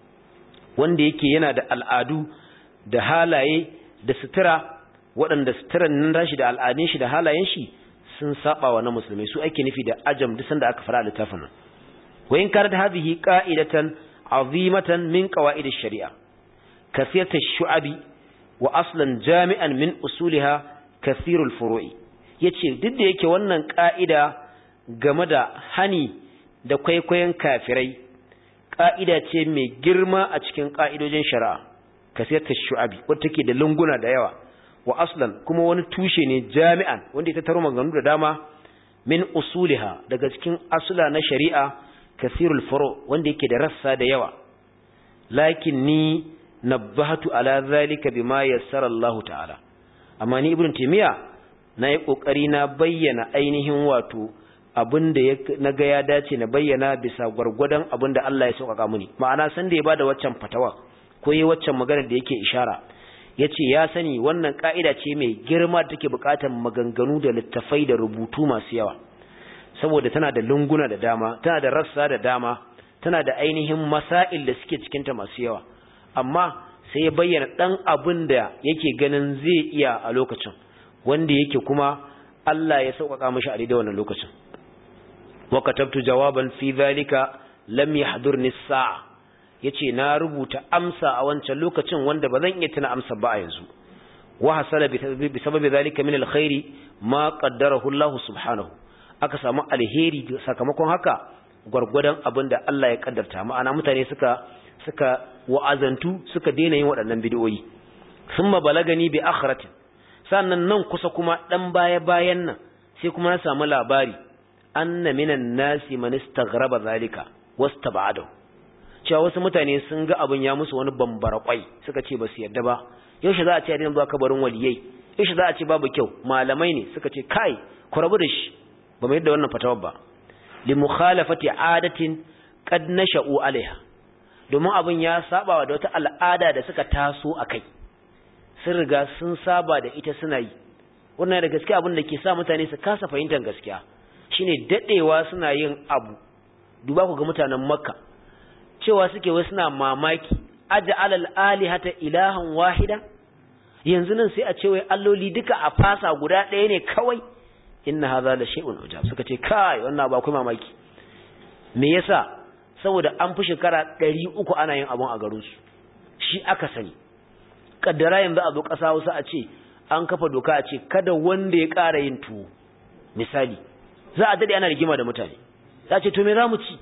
wanda yake yana da al'adu da halaye da sutura waɗanda suturan nan rashi da al'adun shi da halayen shi sun saba wa na musulmai su ake nufi da ajam duk sanda aka fara littafin nan wa in kanat hadhihi qa'idatan azimatan min qawaid ash-shari'a kasiyat ash-shu'abi wa aslan jami'an min usuliha kathirul furu'i yace duk da yake wannan ka'ida game da hani da kwaikwayon kafirai ka'ida ce mai girma a cikin ka'idojin shari'a kasiyat ash-shu'abi wacce take da lunguna da yawa wa aslan kuma wani tushe ne jami'an wanda ita taro maganganu da dama min usuliha daga cikin asula na shari'a kasirul furu wanda yake da rassa da yawa lakin ni nabbahatu ala zalika bima yassara Allah ta'ala amma ni ibn timiya na yi kokari na bayyana ainihin wato abin da na ga ya dace na bayyana bisa gwargwadon abin da Allah ya sauƙaƙa muni ma'ana san da ya bada waccan fatawa ko yi waccan magana da yake ishara ya ce ya sani wannan ƙa'ida ce mai girma da take buƙatar maganganu da littafai da rubutu masu yawa saboda tana da lunguna da dama tana da rassa da dama tana da ainihin masail da suke cikinta masu yawa amma sai ya bayyana ɗan abin da yake ganin zai iya a lokacin wanda yake kuma Allah ya sauƙaƙa mashi a daidai wannan lokacin wa katabtu jawaban fi zalika lam yahdurni as-sa'a yace na rubuta amsa a wancan lokacin wanda ba zan iya tuna amsa ba a yanzu wa hasala bi sababi zalika min alkhairi ma qaddarahu Allah subhanahu aka samu alheri sakamakon haka gwargwadon abin da Allah ya kaddarta ma'ana mutane suka suka wa'azantu suka daina yin waɗannan bid'o'i thumma balagani bi akhratin sannan nan kusa kuma dan baya bayan nan sai kuma na samu labari anna minan nasi man istaghraba zalika wastaba'adahu cewa wasu mutane sun ga abin ya musu wani bambara kwai suka ce ba su yarda ba yaushe za a ce a zuwa kabarin waliyai yaushe za a ce babu kyau malamai ne suka ce kai ku rabu da shi ba mai yadda wannan fatawar ba li mukhalafati adatin qad nasha'u alaiha domin abin ya saba da wata al'ada da suka taso akai sun riga sun saba da ita suna yi wannan da gaskiya abin da ke sa mutane su kasa fahimtar gaskiya shine dadewa suna yin abu duba ku ga mutanen makka cewa suke wai suna mamaki aj'al al-alihata ilahan wahida yanzu nan sai a ce wai alloli duka a fasa guda ɗaya ne kawai inna hadha la shay'un ujab suka ce kai wannan ba kuma mamaki me yasa saboda an fi shekara 300 ana yin abun a garin su shi aka sani kaddara yanzu a zo ƙasa wasu a ce an kafa doka a ce kada wanda ya ƙara yin tuwo misali za a dade ana rigima da mutane za ce to me za mu ci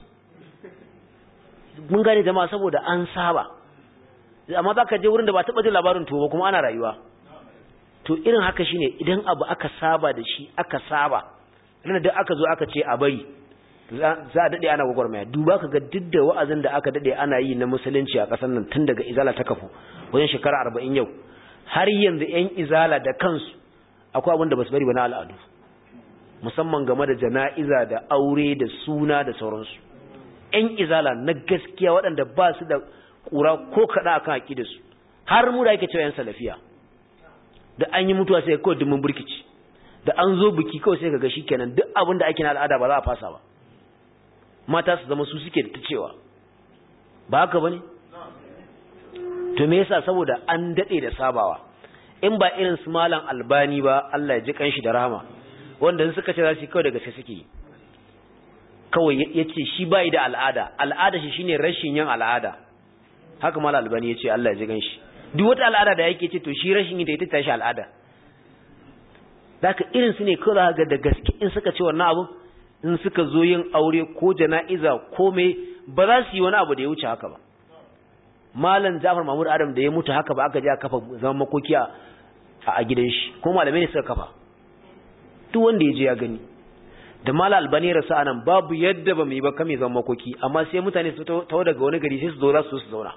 mun gane jama'a saboda an saba amma za ka je wurin da ba taɓa jin labarin tuwo ba kuma ana rayuwa to irin haka shine idan abu aka saba da shi aka saba ranar da aka zo aka ce a bari za a daɗe ana gwagwarmaya duba ka ga duk da wa'azin da aka daɗe ana yi na musulunci a ƙasar nan tun daga izala ta kafu wajen shekara arba'in yau har yanzu 'yan izala da kansu akwai abin da ba su bari ba na al'adu musamman game da jana'iza da aure da suna da sauransu 'yan izala na gaskiya waɗanda ba su da ƙura ko kaɗa a kan aƙidarsu har mu da ake cewa 'yan salafiya da an yi mutuwa sai kawai dumin burkici da an zo biki kawai sai kaga kenan duk abin da ake na al'ada ba za a fasa ba mata su zama su suke da ta cewa ba haka bane to me yasa saboda an dade da sabawa in ba irin su malam albani ba Allah ya ji kanshi da rahama wanda suka ce za su kawai daga sai suke yi kawai yace shi bai da al'ada al'ada shi shine rashin yin al'ada haka malam albani yace Allah ya ji kanshi duk wata al'ada da yake ce to shi rashin yin ta ita tashi al'ada zaka irin su ne kawai ga da gaske in suka ce wannan abu in suka zo yin aure ko jana'iza ko me ba za su yi wani abu da ya wuce haka ba malam Jafar Mahmud Adam da ya mutu haka ba aka je aka kafa zaman makoki a a gidan shi ko malamai ne suka kafa duk wanda ya je ya gani da malam Albani rasu anan babu yadda ba mu yi ba kame zaman makoki amma sai mutane su tawo daga wani gari sai su zo za su su zauna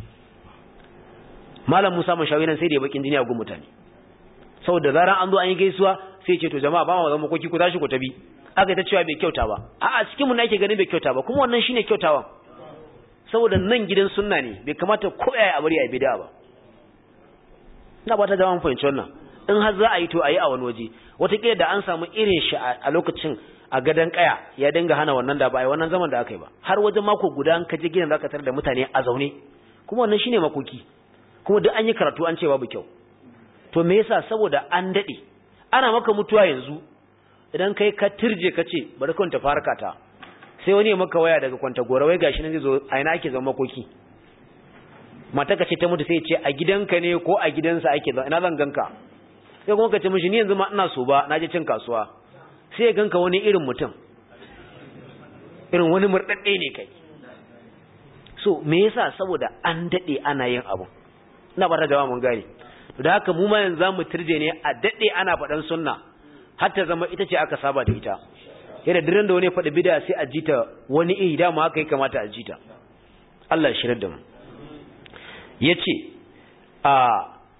malam Musa Mashawi nan sai da ya bakin jini a gun mutane saboda zaran an zo an yi gaisuwa sai ce to jama'a ba mu zaman makoki ku tashi ku tabi aka ta cewa bai kyauta ba a'a cikin mu ne ake ganin bai kyauta ba kuma wannan shine kyautawa saboda nan gidan sunna ne bai kamata ko yaya a bari a bid'a ba ina ba ta jama'a fahimci wannan in har za a yi to a yi a wani waje wataƙila da an samu irin shi a lokacin a gadon kaya ya dinga hana wannan da ba a yi wannan zaman da aka yi ba har wajen mako guda an kaje gidan zaka tarar da mutane a zaune kuma wannan shine makoki kuma duk an yi karatu an ce babu kyau to me yasa saboda an dade ana maka mutuwa yanzu idan kai ka tirje ka ce bari kwanta farka ta sai wani ya maka waya daga kwanta gora wai gashi nan zai zo a ina ake zama makoki mata ka ce ta mutu sai ce a gidanka ne ko a gidansa ake zama ina zan ganka sai kuma ka ce mishi ni yanzu ma ina so ba na je cin kasuwa sai ya ganka wani irin mutum irin wani murdadde ne kai so me yasa saboda an dade ana yin abu ina ba ta jama'a mun gane da haka mu ma yanzu zamu turje ne a dade ana faɗan sunna har ta zama ita ce aka saba da ita yadda diran da wani faɗi bida sai a jita wani iri dama haka ya kamata a jita Allah ya shirar da mu yace a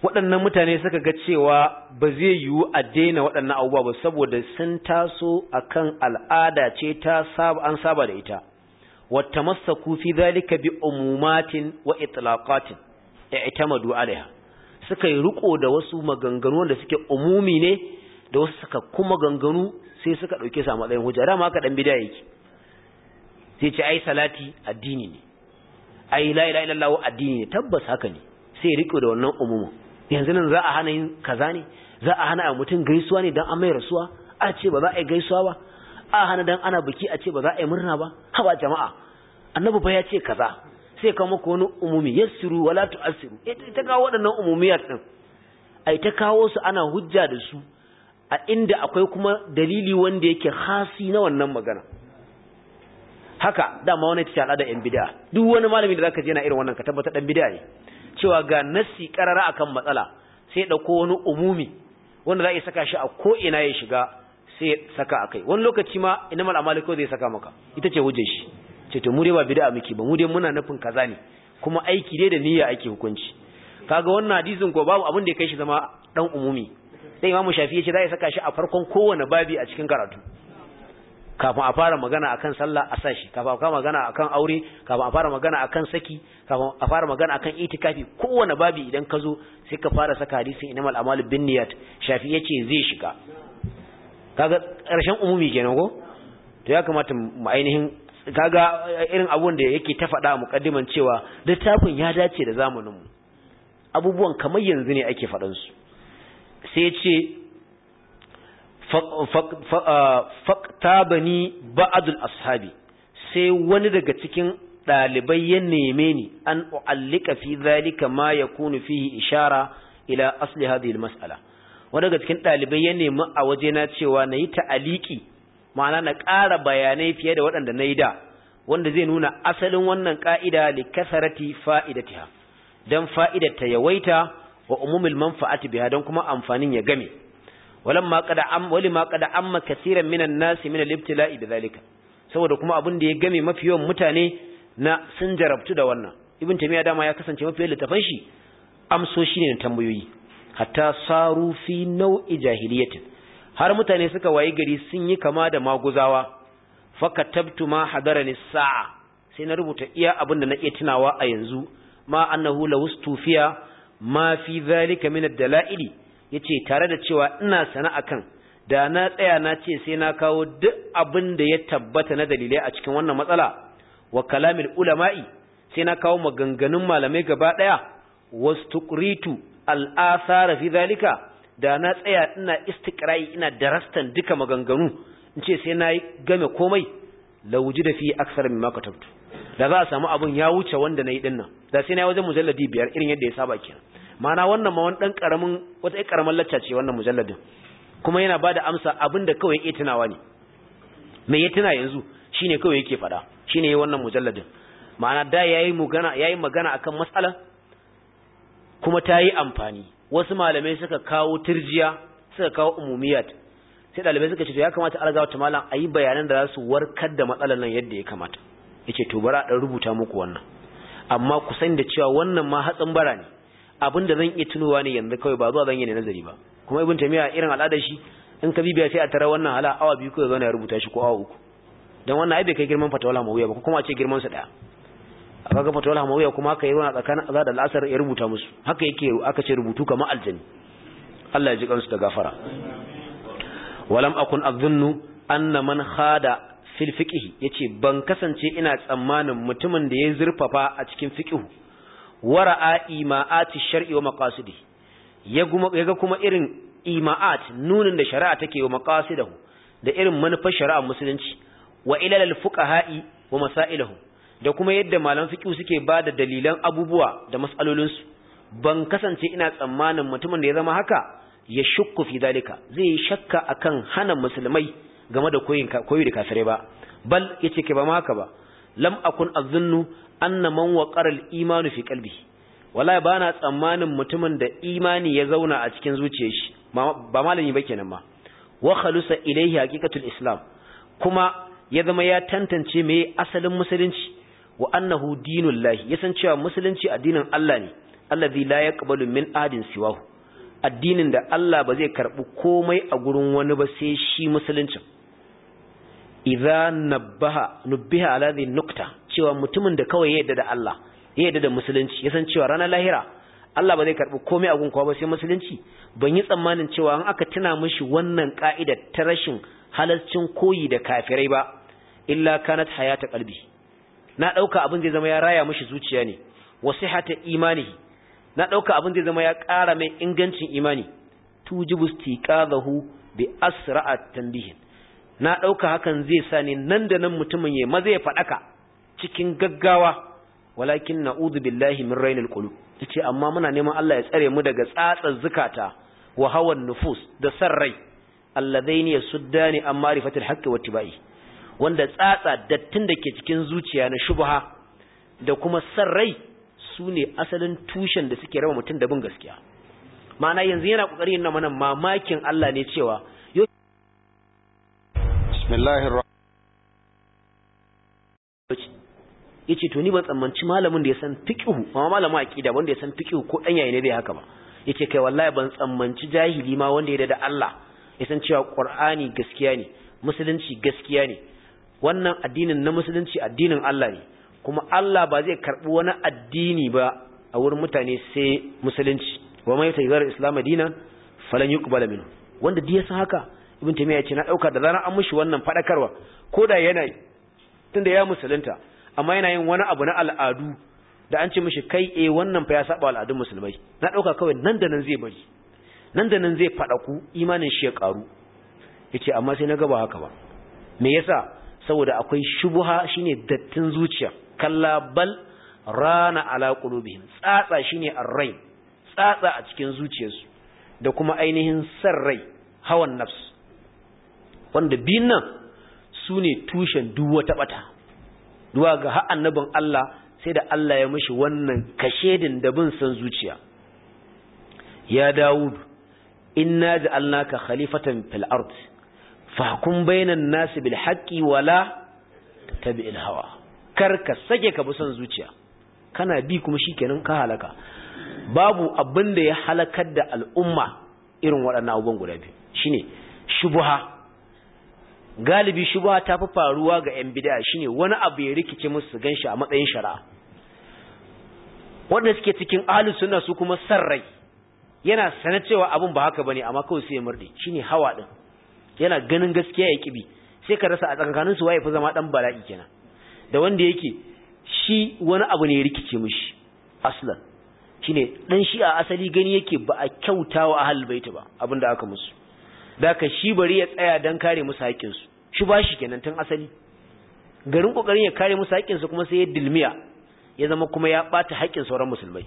waɗannan mutane suka ga cewa ba zai yiwu a daina waɗannan abubuwa ba saboda sun taso akan al'ada ce ta saba an saba da ita wata masaku fi zalika bi umumatin wa itlaqatin i'tamadu alaiha suka yi riko da wasu maganganu wanda suke umumi ne da wasu suka kuma ganganu sai suka dauke su a matsayin hujja dama haka dan bid'a yake sai ce ai salati addini ne ai la ilaha illallah addini ne tabbas haka ne sai riko da wannan umumin yanzu nan za a hana yin kaza ne za a hana mutum gaisuwa ne dan an mai rasuwa a ce ba za a yi gaisuwa ba a hana dan ana biki a ce ba za a yi murna ba haba jama'a annabi ba ya ce kaza sai kawo maka wani umumi yassiru wala tu'assiru ita kawo waɗannan umumiyat din ai ta kawo su ana hujja da su a inda akwai kuma dalili wanda yake hasi na wannan magana haka dama wani ta al'ada yan bid'a duk wani malami da zaka je na irin wannan ka tabbata dan bid'a ne cewa ga nassi karara akan matsala sai dauko wani umumi wanda za a saka shi a ko ina ya shiga sai saka akai wani lokaci ma inamal amali ko zai saka maka ita ce hujjar shi ce to mu dai ba bid'a muke ba mu dai muna nufin kaza ne kuma aiki dai da niyya ake hukunci kaga wannan hadisin ko babu abin da ya kai shi zama dan umumi sai imamu shafi ya ce za a saka shi a farkon kowane babi a cikin karatu kafin a fara magana akan sallah a sashi kafin a fara magana akan aure kafin a fara magana akan saki kafin a fara magana akan itikafi kowane babi idan ka zo sai ka fara saka hadisin inamal amalu bin niyat shafi yace zai shiga kaga karshen umumi kenan ko to ya kamata mu ainihin kaga irin abun da yake ta faɗa a muqaddiman cewa littafin ya dace da zamanin mu abubuwan kamar yanzu ne ake faɗan su sai ce faktabani ba'adul ashabi sai wani daga cikin ɗalibai ya neme ni an u'allika fi zalika ma yakunu fihi ishara ila asli hadhihi almas'ala wani daga cikin ɗalibai ya nemi a waje na cewa nayi ta'aliki ma'ana na ƙara bayanai fiye da waɗanda nayi da wanda zai nuna asalin wannan ka'ida li kasarati fa'idatiha dan fa'idata yawaita wa umumil manfa'ati biha dan kuma amfanin ya game ولما قد عم ولما قد عم كثيرا من الناس من الابتلاء بذلك saboda kuma abin da ya game mafi yawan mutane na sun jarabtu da wannan ibn tamiya dama ya kasance mafi yawan littafan shi amsoshi ne na tambayoyi hatta saru fi nau'i jahiliyatin har mutane suka wayi gari sun yi kama da maguzawa fakatabtu ma hadarani sa'a sai na rubuta iya abin da na iya tunawa a yanzu ma annahu lawstufiya ma fi zalika min ad-dala'ili yace tare da cewa ina sana akan da na tsaya na ce sai na kawo duk abin da ya tabbata na dalilai a cikin wannan matsala wa kalamil ulama'i sai na kawo maganganun malamai gaba daya wastuqritu al-athara fi zalika da na tsaya ina istiqra'i ina darastan duka maganganu in ce sai na game komai la wujida fi aksar mimma katabtu da za a samu abun ya wuce wanda nayi dinnan da sai na wajen mujalladi biyar irin yadda ya saba kenan mana wannan ma wani dan karamin wata ai karaman lacca ce wannan mujalladin kuma yana bada amsa abinda kawai yake tunawa ne me ya tuna yanzu shine kawai yake fada shine yayin wannan mujalladin ma'ana da yayi magana yayi magana akan mas'ala kuma ta yi amfani wasu malamai suka kawo turjiya suka kawo umumiyat sai dalibai suka ce to ya kamata algawa ta malam ayi bayanan da za su warkar da matsalar nan yadda ya kamata yace to bara dan rubuta muku wannan amma ku sani da cewa wannan ma hatsin bara ne abin da zan iya tunowa ne yanzu kawai ba zuwa zan yi ne nazari ba kuma ibn tamiya irin al'adar shi in ka bibiya sai a tara wannan hala awa biyu ko zauna ya rubuta shi ko awa uku dan wannan ai bai kai girman fatawala mawiya ba kuma a ce girman sa daya aka ga fatawala mawiya kuma aka yi ruwa tsakanin azad da al'asar ya rubuta musu haka yake aka ce rubutu kamar aljani Allah ya ji kansu da gafara walam akun adhunnu anna man khada fil fiqh yace ban kasance ina tsammanin mutumin da ya zurfafa a cikin fiqh wara'a ima'ati shar'i wa maqasidi yaga kuma irin ima'at nunin da shari'a take wa maqasidahu da irin manufar shari'a musulunci wa ilal al-fuqaha'i wa masailahu da kuma yadda malaman fiqh suke bada dalilan abubuwa da mas'alolin su ban kasance ina tsammanin mutumin da ya zama haka ya shukku fi dalika zai yi shakka akan hana musulmai game da koyin koyi da kafirai ba bal yace ke ba ma haka ba lam akun azunnu anna man waqara al-imanu fi qalbihi wallahi bana tsammanin mutumin da imani ya zauna a cikin zuciyar shi ba malami ba kenan ma wa khalusa ilayhi haqiqatul islam kuma ya zama ya tantance me asalin musulunci wa annahu dinullahi ya san cewa musulunci addinin Allah ne alladhi la yaqbalu min adin siwahu addinin da Allah ba zai karbi komai a gurin wani ba sai shi musuluncin idza nabbaha nubbiha ala dhi nukta cewa mutumin da kawai ya yarda da Allah ya yarda da musulunci ya san cewa ranar lahira Allah ba zai karbi komai a gunkawa ba sai musulunci ban yi tsammanin cewa an aka tuna mishi wannan ka'ida ta rashin halalcin koyi da kafirai ba illa kanat hayata qalbi na dauka abin zai zama ya raya mishi zuciya ne wasihata imanihi na dauka abin zai zama ya ƙara mai ingancin imani tujibu istiqadahu bi asra'at tanbihin na dauka hakan zai sa ne nan da nan mutumin ya maza ya fadaka cikin gaggawa walakin na'udhu billahi min rainil qulub yace amma muna neman Allah ya tsare mu daga tsatsar zukata wa hawan nufus da sarrai alladaini yasuddani an ma'rifatil haqqi wattiba'i wanda tsatsa dattin da ke cikin zuciya na shubha da kuma sarrai sune asalin tushen da suke raba mutum da bin gaskiya ma'ana yanzu yana kokarin yin mana mamakin Allah ne cewa bismillahir yace to ni ban tsammanci malamin da ya san fiqhu amma malamin aqida wanda ya san fiqhu ko dan yayi ne bai haka ba yace kai wallahi ban tsammanci jahili ma wanda ya da Allah ya san cewa Qur'ani gaskiya ne musulunci gaskiya ne wannan addinin na musulunci addinin Allah ne kuma Allah ba zai karbi wani addini ba a wurin mutane sai musulunci wa mai tayyar islam dinan falan yuqbala minhu wanda dai ya san haka ibn taymiya ya ce na dauka da zaran an mushi wannan fadakarwa koda yana tunda ya musulunta amma yana yin wani abu na al'adu da an ce mishi kai eh wannan fa ya saba al'adun musulmai na dauka kawai nan da nan zai bari nan da nan zai fada ku imanin shi ya karu yace amma sai na ga ba haka ba me yasa saboda akwai shubha shine dattin zuciya kalla bal rana ala qulubihim tsatsa shine arrai tsatsa a cikin zuciyarsu da kuma ainihin sarrai hawan nafs wanda biyun nan su ne tushen duk wata bata duwa ga har annabin Allah sai da Allah ya mishi wannan kashedin da bin san zuciya ya Dawud inna ja'alnaka khalifatan fil ard fahkum bainan nas bil haqqi wala tabi'il hawa kar ka sake ka bi son zuciya kana bi kuma shikenan ka halaka babu abin da ya halakar da al'umma irin waɗannan abubuwan guda biyu shine shubha galibi shubha ta fi faruwa ga 'yan bid'a shine wani abu ya rikice musu ganshi a matsayin shari'a wanda suke cikin ahlus sunna su kuma sarrai yana sana cewa abun ba haka bane amma kawai sai ya murde shine hawa din yana ganin gaskiya ya kibi sai ka rasa a tsakanin su waye fi zama dan bala'i kenan da wanda yake shi wani abu ne ya rikice mishi aslan shine dan shi a asali gani yake ba a kyautawa ahlul bait ba abinda aka musu daka shi bari ya tsaya dan kare musu haƙƙin su shi ba shi kenan tun asali garin kokarin ya kare musu haƙƙin su kuma sai ya dilmiya ya zama kuma ya bata haƙƙin sauran musulmai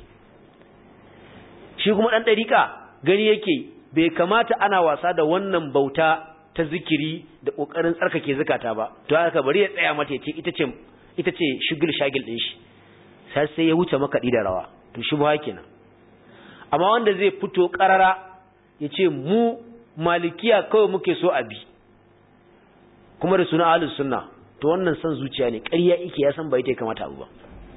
shi kuma dan dariƙa gani yake bai kamata ana wasa da wannan bauta ta zikiri da kokarin tsarkake zakata ba to haka bari ya tsaya mata yace ita ce ita ce shugul shagil din shi sai sai ya wuce makaɗi da rawa to shi ba kenan amma wanda zai fito karara yace mu malikiya kawai muke so a bi kuma da suna ahlus sunna to wannan san zuciya ne ƙarya yake ya san bai ta kamata abu ba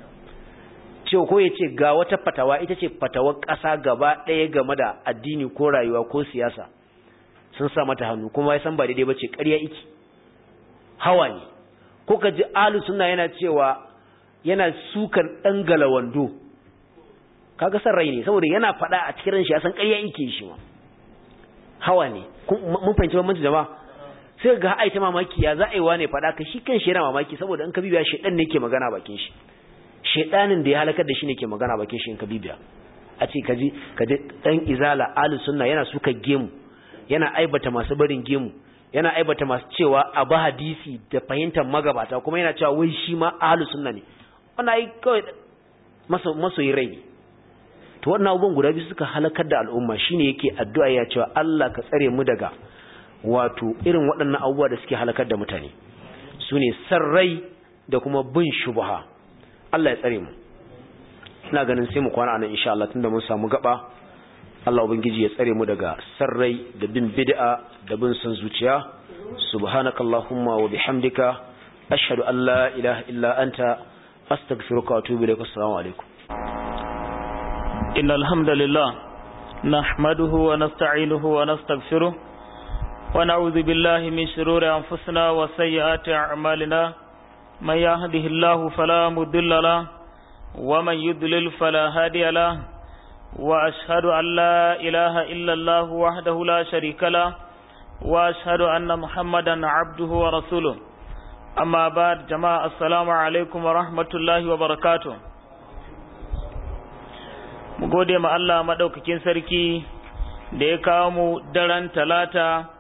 cewa ko yace ga wata fatawa ita ce fatawar ƙasa gaba ɗaya game da addini ko rayuwa ko siyasa sun sa mata hannu kuma ya san ba daidai bace ƙarya yake hawa ne ko ka ji ahlus sunna yana cewa yana sukan dan galawando kaga san rai ne saboda yana faɗa a cikin shi ya san ƙarya yake shi ma hawa ne mun fahimci bambanci jama'a sai ga ai ta mamaki ya za a yi wa ne faɗa ka shi kan shi yana mamaki saboda in ka bibiya shedan ne ke magana bakin shi shedanin da ya halakar da shi ne ke magana bakin shi in ka bibiya a ce kaji kaji dan izala ahlus sunna yana suka gemu yana aibata masu barin gemu yana aibata masu cewa a ba hadisi da fahimtar magabata kuma yana cewa wai shi ma ahlus sunna ne wannan ai kawai masoyi rai ne to wannan abubuwan guda biyu suka halakar da al'umma shine yake addu'a ya cewa Allah ka tsare mu daga wato irin waɗannan abubuwa da suke halakar da mutane sune sarrai da kuma bin shubha Allah ya tsare mu ina ganin sai mu kwana anan insha Allah tunda mun samu gaba Allah ubangiji ya tsare mu daga sarrai da bin bid'a da bin son zuciya subhanakallahumma wa bihamdika ashhadu an la ilaha illa anta astaghfiruka wa atubu ilaik assalamu alaikum إن الحمد لله نحمده ونستعينه ونستغفره ونعوذ بالله من شرور أنفسنا وسيئات أعمالنا من يهده الله فلا مضل له ومن يضلل فلا هادي له وأشهد أن لا إله إلا الله وحده لا شريك له وأشهد أن محمدا عبده ورسوله أما بعد جماعة السلام عليكم ورحمة الله وبركاته mu gode ma Allah maɗaukakin sarki da ya kawo mu daren talata